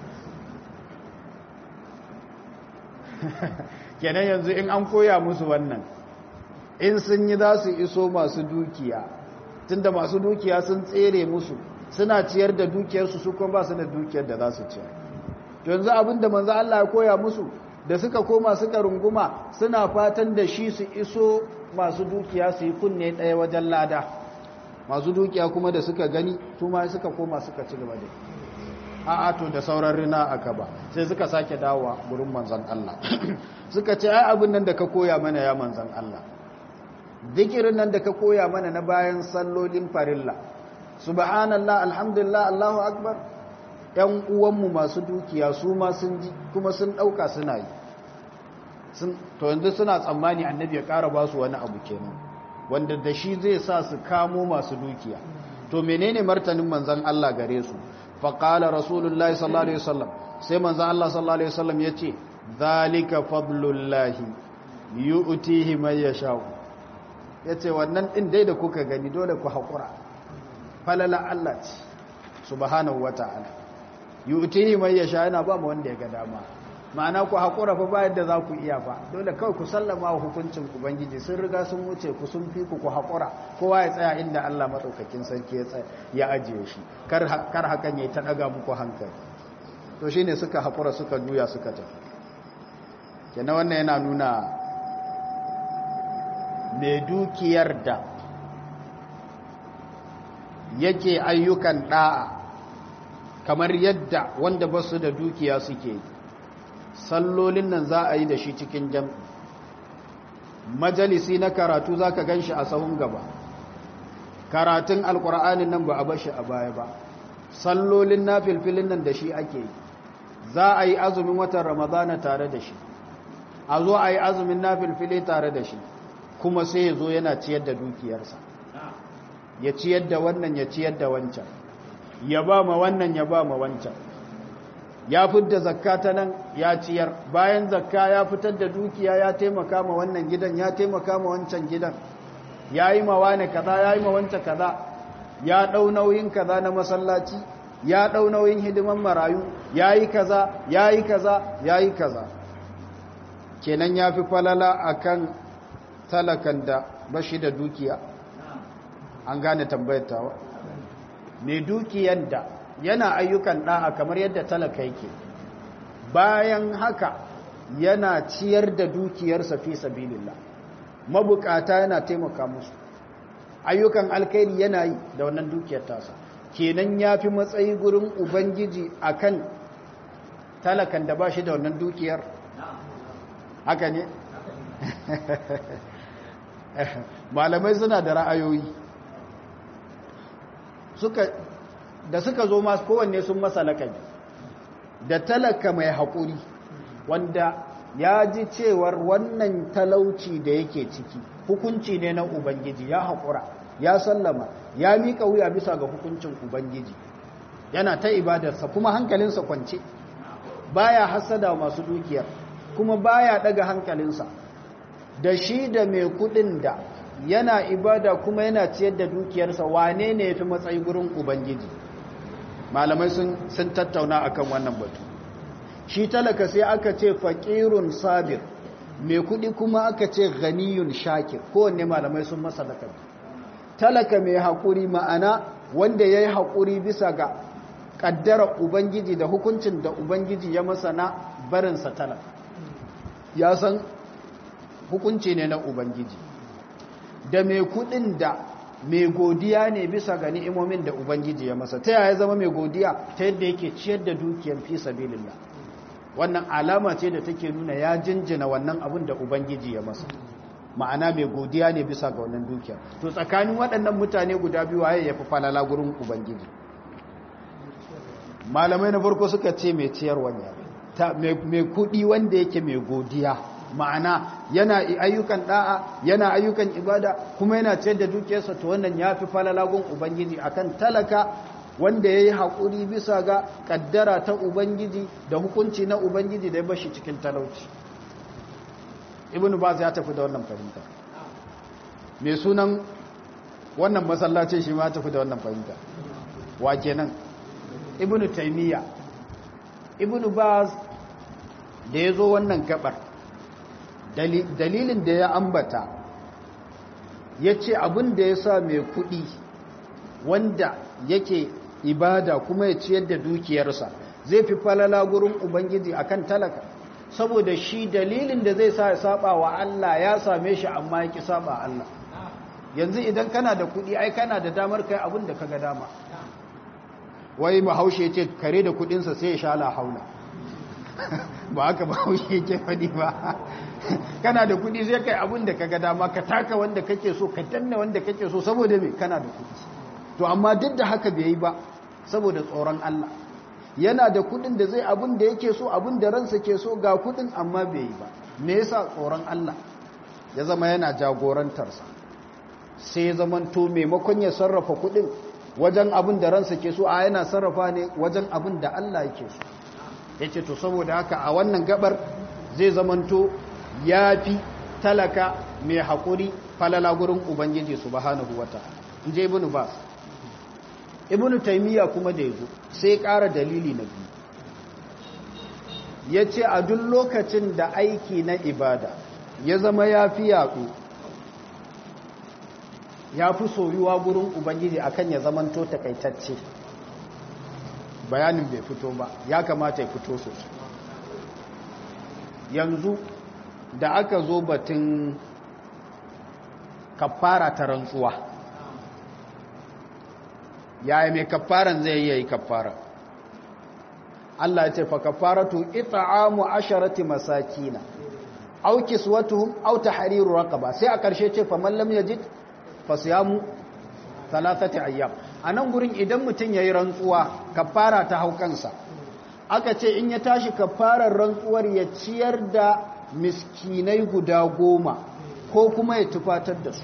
Speaker 3: kenan yanzu in an koya musu wannan in sun yi za su iso masu dukiya tunda masu dukiya sun tsere musu suna ciyar da dukiyarsu su kuma ba su da dukiyar da za su ciyar yanzu abin da manzo Allah ya koya musu da suka koma suka runguma suna fatan da shi su iso masu dukiya su yi kunne ɗaya wajen lada masu dukiya kuma da suka gani su ma suka koma suka ci gaba da a'a to da sauran rina aka ba sai suka sake dawowa gurin manzon Allah suka ce ai abin nan da ka koya mana ya manzon Allah zikirin nan da ka koya mana na bayan sallolin farilla subhanallah alhamdulillah allahu akbar ‘yan uwanmu masu dukiya su ma sun ji kuma sun ɗauka suna yi to yanzu suna tsammani annabi ya ƙara ba su wani abu kenan wanda da shi zai sa su kamo masu dukiya to menene martanin manzan Allah gare su faƙala rasulullahi sallallahu alaihi wasallam sai manzan Allah sallallahu alaihi wasallam ya ce zalika fadlullahi yu'tihi man yasha yace wannan din dai da kuka gani dole ku haƙura falala Allah ce subhanahu wata'ala yutihi mai yasha yana ba mu wanda ya ga dama ma'ana ku haƙura fa bayan da za ku iya fa dole kawai ku sallama wa hukuncin ubangiji sun riga sun wuce ku sun fi ku ku haƙura kowa ya tsaya inda Allah maɗaukakin sarki ya tsaya ya ajiye shi kar hakan ya ta ɗaga muku hankali to shine suka haƙura suka juya suka tafi kenan wannan yana nuna mai dukiyar da yake ayyukan ɗa'a kamar yadda wanda ba su da dukiya suke sallolin nan za a yi da shi cikin jam majalisi na karatu za ka gan shi a sahun gaba karatun alkur'anin nan ba a bashi a baya ba sallolin na filfilin nan da shi ake yi za a yi azumin watan ramadana tare da shi a zo a yi azumin na filfili tare da shi kuma sai ya zo yana ciyar da dukiyarsa ya ciyar da wannan ya ciyar da wancan ya ba ma wannan ya ba ma wancan ya fitar zakka ta nan ya ciyar bayan zakka ya fitar da dukiya ya taimaka ma wannan gidan ya taimaka ma wancan gidan ya yi ma wane kaza ya yi ma wancan kaza ya ɗau nauyin kaza na masallaci ya ɗau nauyin hidiman marayu ya yi kaza ya yi kaza ya yi kaza kenan ya fi falala akan talakan da bashi da dukiya an gane tambayar tawa mai dukiyar da yana ayyukan ɗa'a kamar yadda talaka yake bayan haka yana ciyar da dukiyarsa fi sabilillah mabukata yana taimaka musu ayyukan alkhairi yana yi da wannan dukiyar tasa kenan ya fi matsayi gurin ubangiji akan talakan da ba shi da wannan dukiyar haka ne malamai suna da ra'ayoyi suka da suka zo masu kowanne sun masa lakabi da talaka mai haƙuri wanda ya ji cewar wannan talauci da yake ciki hukunci ne na ubangiji ya haƙura ya sallama ya miƙa wuya bisa ga hukuncin ubangiji yana ta ibadarsa kuma hankalinsa kwance baya hasada masu dukiyar kuma baya daga hankalinsa da shi da mai kudin da yana ibada kuma yana ciyar da dukiyarsa wane ne yafi matsayi gurin ubangiji malamai sun sun tattauna akan wannan batu shi talaka sai aka ce faqirun sabir mai kudi kuma aka ce ghaniyun shakir kowanne malamai sun masa lakabi talaka mai haƙuri ma'ana wanda ya yi haƙuri bisa ga ƙaddara ubangiji da hukuncin da ubangiji ya masa na barinsa talaka ya san hukunci ne na ubangiji da mai kuɗin da mai godiya ne bisa ga ni'imomin da ubangiji ya masa ta yaya zama mai godiya ta yadda yake ciyar da dukiyar fi sabilillah wannan alama ce da take nuna ya jinjina wannan abin da ubangiji ya masa ma'ana mai godiya ne bisa ga wannan dukiyar to tsakanin waɗannan mutane guda biyu waye ya fi falala gurin ubangiji malamai na farko suka ce mai ciyarwa ne mai kuɗi wanda yake mai godiya ma'ana yana ayyukan da'a yana ayyukan ibada kuma yana ciyar da dukiyarsa to wannan ya fi falala gun ubangiji akan talaka wanda ya yi haƙuri bisa ga ƙaddara ta ubangiji da hukunci na ubangiji da ya bashi cikin talauci ibn baz ya tafi da wannan fahimta mai sunan wannan masallacin shi ma tafi da wannan fahimta wa kenan ibn taymiya ibn baz da ya zo wannan gabar dalilin da ya ambata ya ce abin da ya sa mai kuɗi wanda yake ibada kuma ya ciyar da dukiyarsa zai fi falala gurin ubangiji akan talaka saboda shi dalilin da zai sa ya saba wa Allah ya same shi amma ya ki saba Allah yanzu idan kana da kuɗi ai kana da damar kai abin da kaga dama wai bahaushe ce kare da kuɗinsa sai ya sha la haula ba haka bahaushe yake faɗi ba kana da kuɗi zai kai abin da kaga dama ka taka wanda kake so ka danna wanda kake so saboda me kana da kuɗi to amma duk da haka bai yi ba saboda tsoron Allah yana da kudin da zai abin da yake so abin da ransa ke so ga kudin amma bai yi ba me yasa tsoron Allah ya zama yana jagorantarsa sai ya zaman to maimakon ya sarrafa kudin wajen abin da ransa ke so a yana sarrafa ne wajen abin da Allah yake so yace to saboda haka a wannan gabar zai zaman to yafi talaka mai hakuri falala gurin ubangiji subhanahu wataala inje ibnu bas ibnu taymiya kuma da yazo sai ƙara dalili na biyu yace a duk lokacin da aiki na ibada ya zama yafi yaɗu ya fi soyuwa gurin ubangiji akan ya zamanto takaitacce bayanin bai fito ba ya kamata ya fito sosai yanzu da aka zo batun kafara ta rantsuwa yaya mai kafaran zai yi kafara Allah ya ce fa kafaratu it'amu asharati masakina aw kiswatuhum aw tahriru raqaba sai a karshe ce fa man lam yajid fa siyamu thalathati ayyam anan gurin idan mutun yayi rantsuwa kafara ta haukansa aka ce in ya tashi kafarar rantsuwar ya ciyar da miskinai guda goma ko kuma ya tufatar da su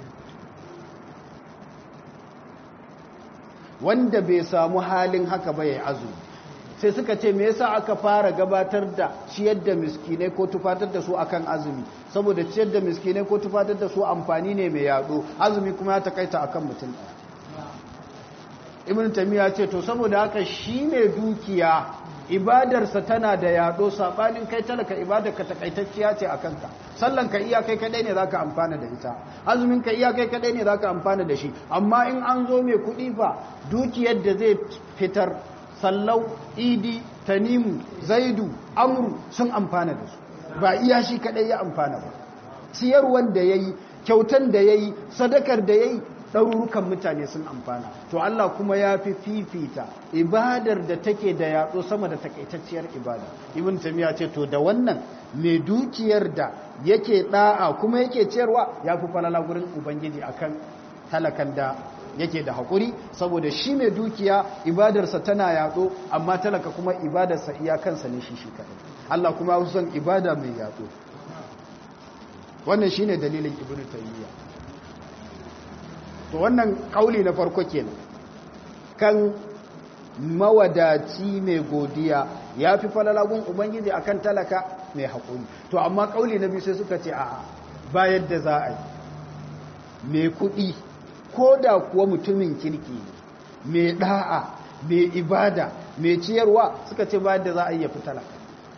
Speaker 3: wanda bai samu halin haka ba ya azumi sai suka ce me yasa aka fara gabatar da ciyar da miskinai ko tufatar da su akan azumi saboda ciyar da miskinai ko tufatar da su amfani ne mai yado azumi kuma ya takaita akan mutum ɗaya ibn tamiya ce to saboda haka shi mai dukiya ibadarsa tana da yado sabanin kai talaka ibadar ka takaitacciya ce akan ka sallan ka iya kai kadai ne zaka amfana da ita azumin ka iya kai kadai ne zaka amfana da shi amma in an zo mai kuɗi fa dukiyar da zai fitar sallau idi tanimu zaidu amru sun amfana da su ba iya shi kadai ya amfana ba ciyarwan da yayi kyautan da yayi sadakar da yayi ɗarurukan mutane sun amfana to Allah kuma ya fi fifita ibadar da take da yatsu sama da takaitacciyar ibada ibn tamiya ce to da wannan mai dukiyar da yake da'a kuma yake ciyarwa ya fi falala gurin ubangiji akan talakan da yake da haƙuri saboda shi mai dukiya ibadarsa tana yaɗo amma talaka kuma ibadarsa iyakansa ne shi shi kaɗai Allah kuma ya son ibada mai yaɗo wannan shine dalilin ibn taymiya to wannan kauli na farko kenan kan mawadaci mai godiya ya fi falalagun ubangiji akan talaka mai haƙuri to amma ƙauli na biyu sai suka ce a ba yadda za a yi mai kuɗi ko da kuwa mutumin kirki mai ɗa'a mai ibada mai ciyarwa suka ce ba yadda za a yi ya fi talaka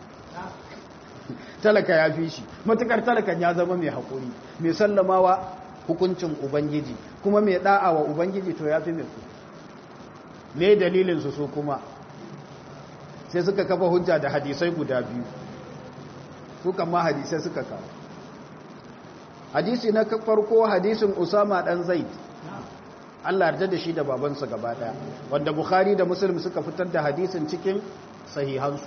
Speaker 3: talaka ya fi shi matukar talakan ya zama mai haƙuri mai sallamawa hukuncin ubangiji kuma mai ɗa'a wa ubangiji to ya fi mai kuɗi me dalilinsu su kuma sai suka kafa hujja da hadisai guda biyu su kama hadisai suka kawo hadisi na farko hadisin usama dan zaid Allah yarda da shi da babansa gaba daya wanda bukhari da muslim suka fitar da hadisin cikin sahihansu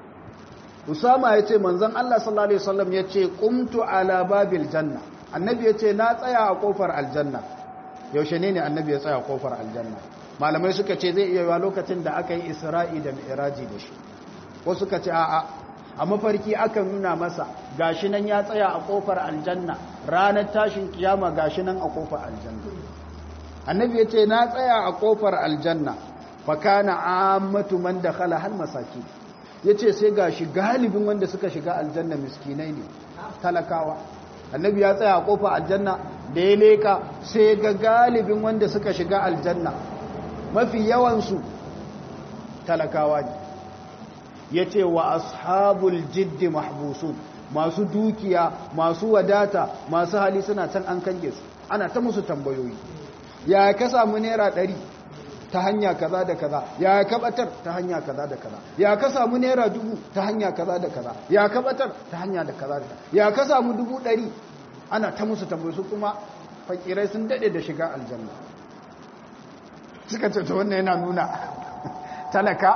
Speaker 3: usama ya ce manzon Allah sallallahu alaihi wasallam ya ce qumtu ala babil janna annabi ya ce na tsaya a kofar aljanna yaushe ne ne annabi ya tsaya a kofar aljanna malamai suka ce zai iya yiwa lokacin da aka yi isra'i da mi'raji da shi ko suka ce a'a a mafarki aka nuna masa gashi nan ya tsaya a kofar aljanna ranar tashin kiyama gashi nan a kofar aljanna annabi ya ce na tsaya a kofar aljanna fa kana ammatu man dakhala hal masaki yace sai gashi galibin wanda suka shiga aljanna miskinai ne talakawa annabi ya tsaya a kofar aljanna da ya leka sai ga galibin wanda suka shiga aljanna mafi yawansu talakawa ne ya ce wa ashabul jiddi mahbusun masu dukiya masu wadata masu hali suna can an kange su ana ta musu tambayoyi ya ka samu naira ɗari ta hanya kaza da kaza ya ka batar ta hanya kaza da kaza ya ka samu naira dubu ta hanya kaza da kaza ya ka batar ta hanya da kaza da kaza ya ka samu dubu ɗari ana ta musu tambayoyi su kuma fakirai sun daɗe da shiga aljanna suka ce ta wannan yana nuna talaka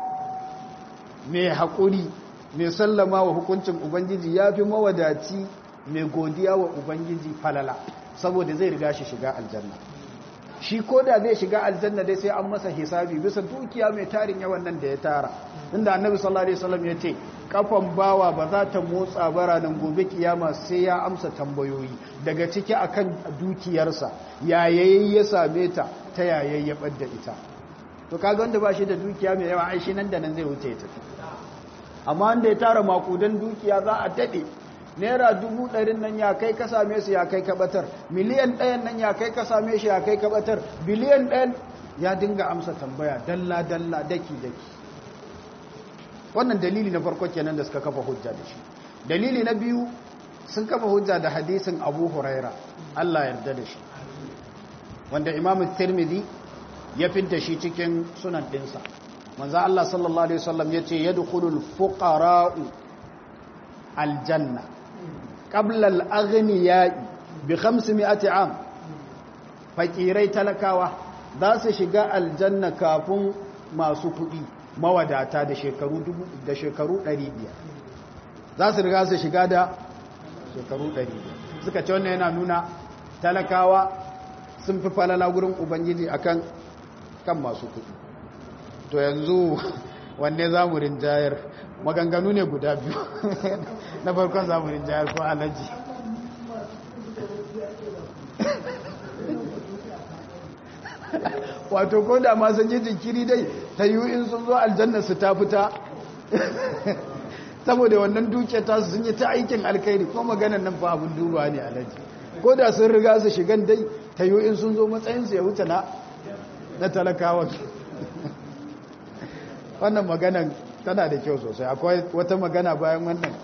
Speaker 3: mai haƙuri mai sallama wa hukuncin ubangiji ya fi mawadaci mai godiya wa ubangiji falala saboda zai riga shi shiga aljanna shi ko da zai shiga aljanna dai sai an masa hisabi bisa dukiya mai tarin yawan nan da ya tara inda annabi sallallahu alaihi wasallam ya ce kafan bawa ba za ta motsa bara nan gobe kiyama sai ya amsa tambayoyi daga ciki akan dukiyarsa yayayi ya same ta ta yayayyabar da ita to kaga wanda ba shi da dukiya mai yawa ai shi nan da nan zai wuce ya tafi amma wanda ya tara makudan dukiya za a dade naira dubu ɗarin nan ya kai ka same su ya kai kabatar miliyan ɗayan nan ya kai ka same shi ya kai kabatar biliyan ɗayan ya dinga amsa tambaya dalla dalla daki daki wannan dalili na farko kenan da suka kafa hujja da shi dalili na biyu sun kafa hujja da hadisin abu huraira allah yarda da shi wanda imam tirmidhi ya fidda shi cikin sunan ɗinsa manzo allah sallallahu alaihi wasallam ya ce yadkhulul fuqara'u aljanna qabla al-aghniya'i bi 500 am fakirai talakawa za su shiga aljanna kafin masu kuɗi mawadata da shekaru dubu da shekaru 500 za su riga su shiga da shekaru 500 suka ce wannan yana nuna talakawa sun fi falala gurin ubangiji akan kan masu kuɗi to yanzu wanne za mu rinjayar maganganu ne guda biyu na farkon za mu rinjayar ko alaji wato ko da ma sun ji jinkiri dai ta yi in sun zo aljanna su ta fita saboda wannan duke ta su sun yi ta aikin alkairi ko maganan nan fa abin duba ne alaji ko da sun riga su shigan dai ta yi in sun zo matsayinsu ya wuce na na talakawa wannan maganan tana da kyau sosai akwai wata magana bayan wannan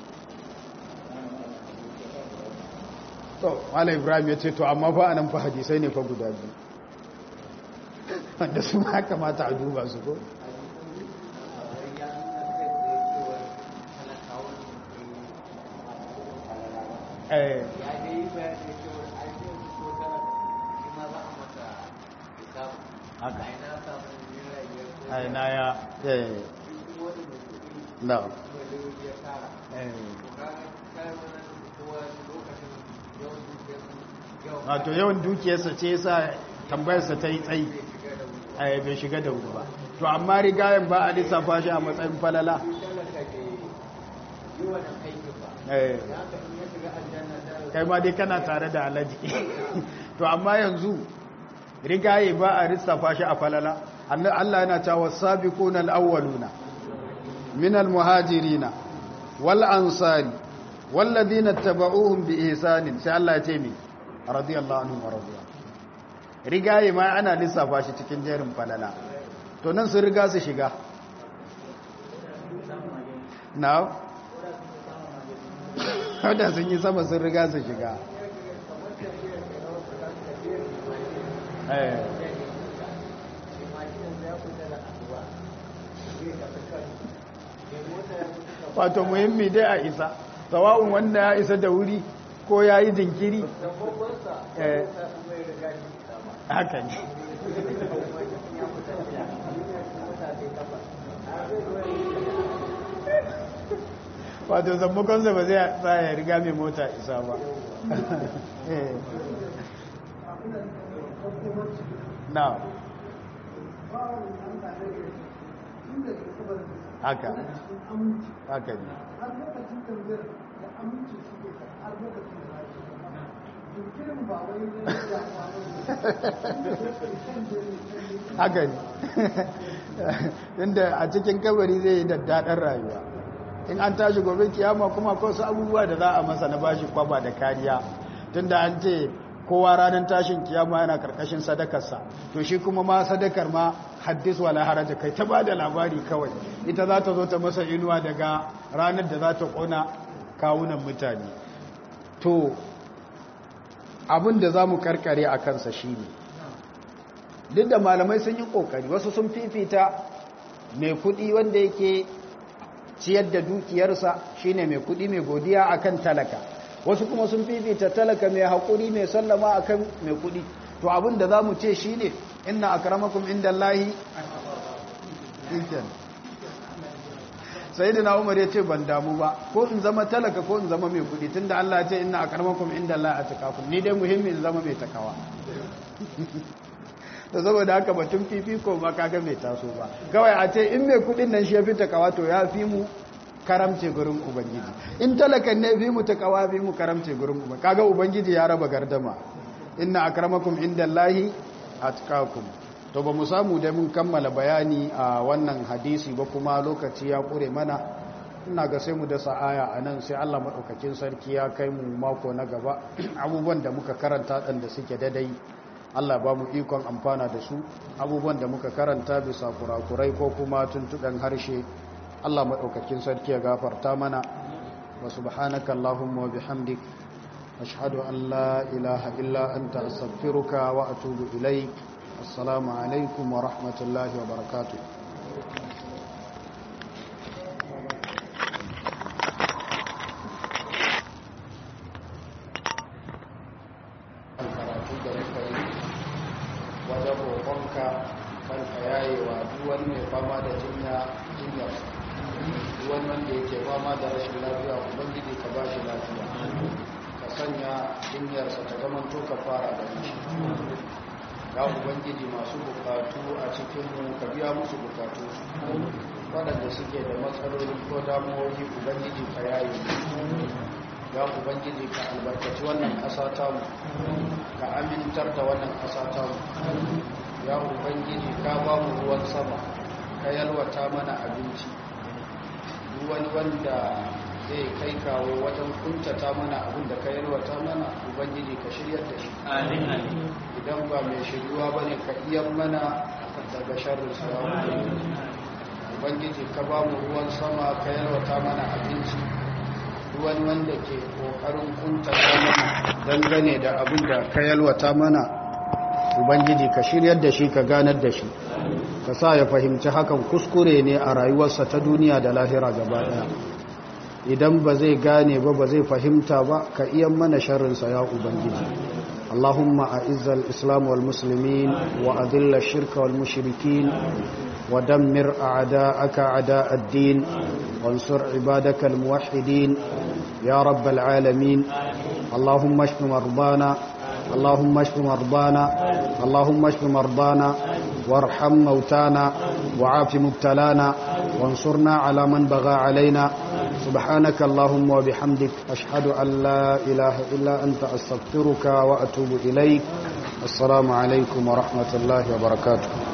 Speaker 3: to wala ibrahim ya ce to amma fa anan fa hadisai ne fa guda biyu wanda su ma kamata a duba su ko eh haka aina ya eh no wato yawan dukiyarsa ce yasa tambayarsa ta yi tsayi a bai shiga da wuri ba to amma rigayen ba a lissafa shi a matsayin falala kai ma dai kana tare da alaji to amma yanzu rigaye ba a lissafa shi a falala Allah yana cewa sabiquna al-awwaluna min al-muhajirina wal ansari walladhina tabauhum bi ihsanin sai Allah ya ce mi radiyallahu anhum wa radiya rigaye ma ana lissafa shi cikin jerin falala to nan sun riga su shiga now wadda sun yi sama sun riga su shiga wato muhimmi dai a isa sawa'un wanda ya isa da wuri ko ya yi jinkiri haka ne wato zambakonsa ba zai tsaya riga mai mota isa ba na haka haka ne haka ne inda a cikin kabari zai yi daddaɗar rayuwa in an tashi gobe kiyama kuma ko su abubuwa da za a masa na bashi kwaba da kariya tunda an ce kowa ranar tashin kiyama yana karkashin sadakarsa to shi kuma ma sadakar ma haddis wala haraja kai ta bada labari kawai ita za ta zo ta masa inuwa daga ranar da za ta kona kawunan mutane to abin da za mu karkare a kansa shi ne duk da malamai sun yi kokari wasu sun fifita mai kudi wanda yake ciyar da dukiyarsa shine mai kudi mai godiya akan talaka wasu kuma sun fifita talaka mai haƙuri mai sallama akan mai kudi to abin da za mu ce shine inna akramakum inda Allahi sai da umar ya ce ban damu ba ko in zama talaka ko in zama mai kudi tunda Allah ya ce inna akramakum inda Allahi atqakum ni dai muhimmi in zama mai takawa da saboda haka batun fifiko ba kaga mai taso ba kawai a ce in mai kudin nan shi ya fi takawa to ya fi mu karamce gurin ubangiji in talakan ne fi mu takawa fi mu karamce gurin ubangiji kaga ubangiji ya raba gardama inna akramakum indallahi atqakum to ba mu samu da mun kammala bayani a wannan hadisi ba kuma lokaci ya kure mana ina ga sai mu dasa aya anan sai Allah madaukakin sarki ya kai mu mako na gaba abubuwan da muka karanta dan da suke dadai Allah ba mu ikon amfana da su abubuwan da muka karanta bisa kurakurai ko kuma tuntuɗen harshe Allah maɗaukakin sarki ya gafarta mana wa subhanaka Allahumma wa bihamdik ashhadu an la ilaha illa anta astaghfiruka wa atubu ilaik assalamu alaikum wa rahmatullahi wa barakatuh wajen roƙonka karka yayewa duwan mai fama da jinya jinyar duwan wanda yake fama da rashin lafiya ubangiji ka ba shi lafiya ka sanya jinyarsa ta zamanto ka fara da shi ya ubangiji masu bukatu a cikinmu ka biya musu bukatu waɗanda suke da matsaloli ko damuwoyi ubangiji ka yaye ya ubangiji ka albarkaci wannan ƙasa tamu ka amintar da wannan ƙasa tamu ya ubangiji ka ba mu ruwan sama ka yalwata mana abinci wani wanda zai kai kawo wajen kuntata mana abin da ka yalwata mana ubangiji ka shiryar da shi idan ba mai shiryuwa ba ne ka iya mana daga sharrin sawa ubangiji ka ba mu ruwan sama ka yalwata mana abinci wani wanda ke kokarin kuntata mana dangane da abin da ka yalwata mana ubangiji ka shiryar da shi ka ganar da shi ka sa ya fahimci hakan kuskure ne a rayuwarsa ta duniya da lahira gaba daya idan ba zai gane ba ba zai fahimta ba ka iya mana sharrinsa ya ubangiji اللهم أعز الإسلام والمسلمين وأذل الشرك والمشركين ودمر أعداءك أعداء الدين وانصر عبادك الموحدين يا رب العالمين اللهم اشف مرضانا اللهم اشف مرضانا اللهم اشف مرضانا وارحم موتانا وعاف مبتلانا وانصرنا على من بغى علينا سبحانك اللهم وبحمدك أشهد أن لا إله إلا أنت أستغفرك وأتوب إليك السلام عليكم ورحمة الله وبركاته